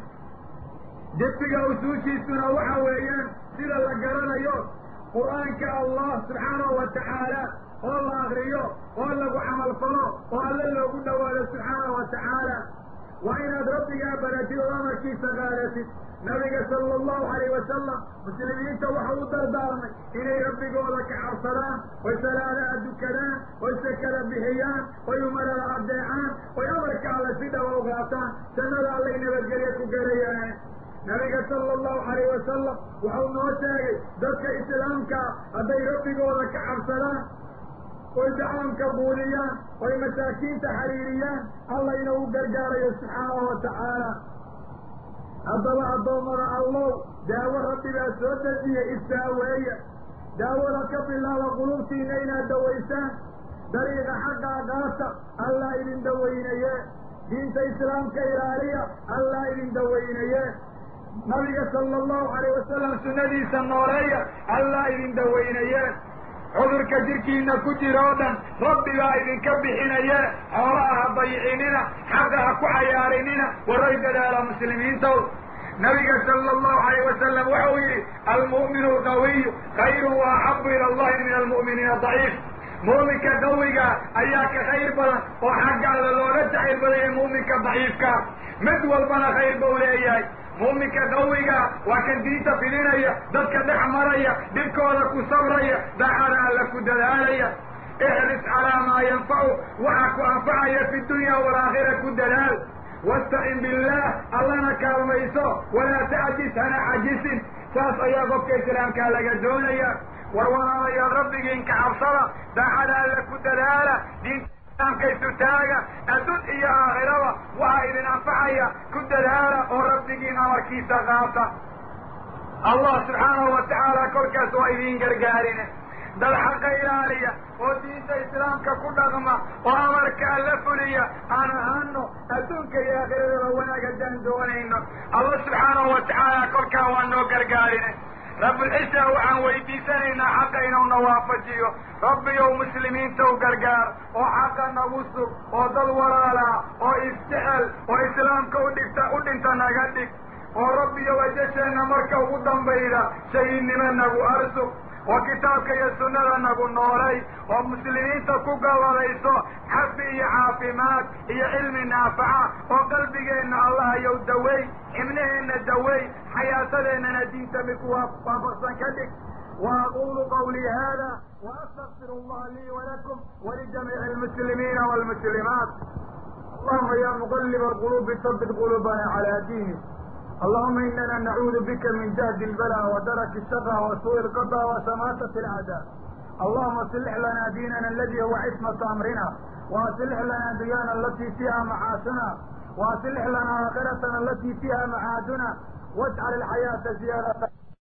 dibiga usuushiisuna waxa weeyaan sida la garanayo qur-aanka allah subxaanahu wa tacaala oo la akriyo oo lagu camalfalo oo alle loogu dhawaado subxaanahu wa tacaala waa inaad rabbigaa baratid oo amarkiisa qaadatid nabiga sala allahu alayh wasalam muslimiinta waxa u dardaarmay inay rabbigooda ka cabsadaan oy salaadaha dukadaan oy sakada bixiyaan oy umarada addeecaan oy amarka alle si dhaba u qaataan jannada allay nabadgelye ku garayaan nabiga sala allahu alayh wasalam wuxuu noo sheegay dadka islaamkaa hadday rabbigooda ka cabsadaan oy dacaamka buudiyaan oy masaakiinta xiriiriyaan allayna u gargaarayo subxaanahu wa tacaala haddaba addoommada allow daawo rabbibaa soo dejiya istaaweeya daawada ka bilaaba qulubtiinna inaad dawaysaan dariiqa xaqaa qaata allaa idin dawaynaye diinta islaamka ilaaliya allaa idin dawaynaye nabiga sala allahu alayh wasalam sunnadiisa nooleeya allaa idin dawaynaye cudurka jirkiina ku jira oo dhan rabbigaa idinka bixinaye xoolaha ha dayicinina xaqa ha ku cayaarinina waray dadaala muslimiintow nabiga sala allahu alayh wasalam waxau yidhi almu'minu alqawiyu khayrun wa axabu ila allahi min almu'miniina daciif muuminka qawiga ayaa ka khayr badan oo xagga alla looga jacayl badaya muuminka daciifka mid walbana khayr bau leeyahay muuminka qawiga waa kan diinta fidinaya dadka dhex maraya dhibkooda ku sabraya daacada alla ku dadaalaya ixris calaa maa yanfacu waxaa ku anfacaya fi dunya waalaakhira ku dadaal wastacin billaah allana kaalmayso walaa tacjis hana cajisin saas ayaa qofka islaamkaa laga doonaya war walaalayaal rabbigiin ka cabsada daacada alla ku dadaala diinta islaamkaysu taaga adduun iyo aakhiraba waxaa idin anfacaya ku dadaala oo rabbigiin amarkiisa qaata allah subxaanahu wa tacaala kolkaas waa idiin gargaarine dad xaqa ilaaliya oo diinta islaamka ku dhaqma oo amarka alla fuliya aan ahaano adduunka iyo aakhirada wanaag haddaan doonayno allah subxaanahu wa tacaala kolkaa waa noo gargaarine rabbulciza waxaan weydiisanaynaa xaqa inuuna waafajiyo rabbiyow muslimiinta u gargaar oo xaqa nagu sug oo dad walaalaa oo isjecel oo islaamka udhigta u dhinta naga dhig oo rabbiyow ajasheenna marka ugu dambayda shahiidnimo nagu arsug oo kitaabka iyo sunnada nagu noolay oo muslimiinta ku galadayso xafi iyo caafimaad iyo cilmi naafaca oo qalbigeenna allah yow dawey xibnaheenna dawey xayaatadeennana diinta mid ku waafaqsan ka dhig وأقول قولي هذا وأستغفر الله لي ولكم ولجميع المسلمين والمسلمات اللهم يا مقلب القلوب ثبت قلوبنا على دينك اللهم إننا نعوذ بك من جهد البلاء ودرك الشقى وسوء القضاء وسماتة الأعداء allahuma aslix lana diinana aladi huwa cismatu amrina waaslix lana dunyana alati fiiha macaashuna waaslix lana aakhiratana alati fiiha macaaduna wajcal alxayaata ziyaadata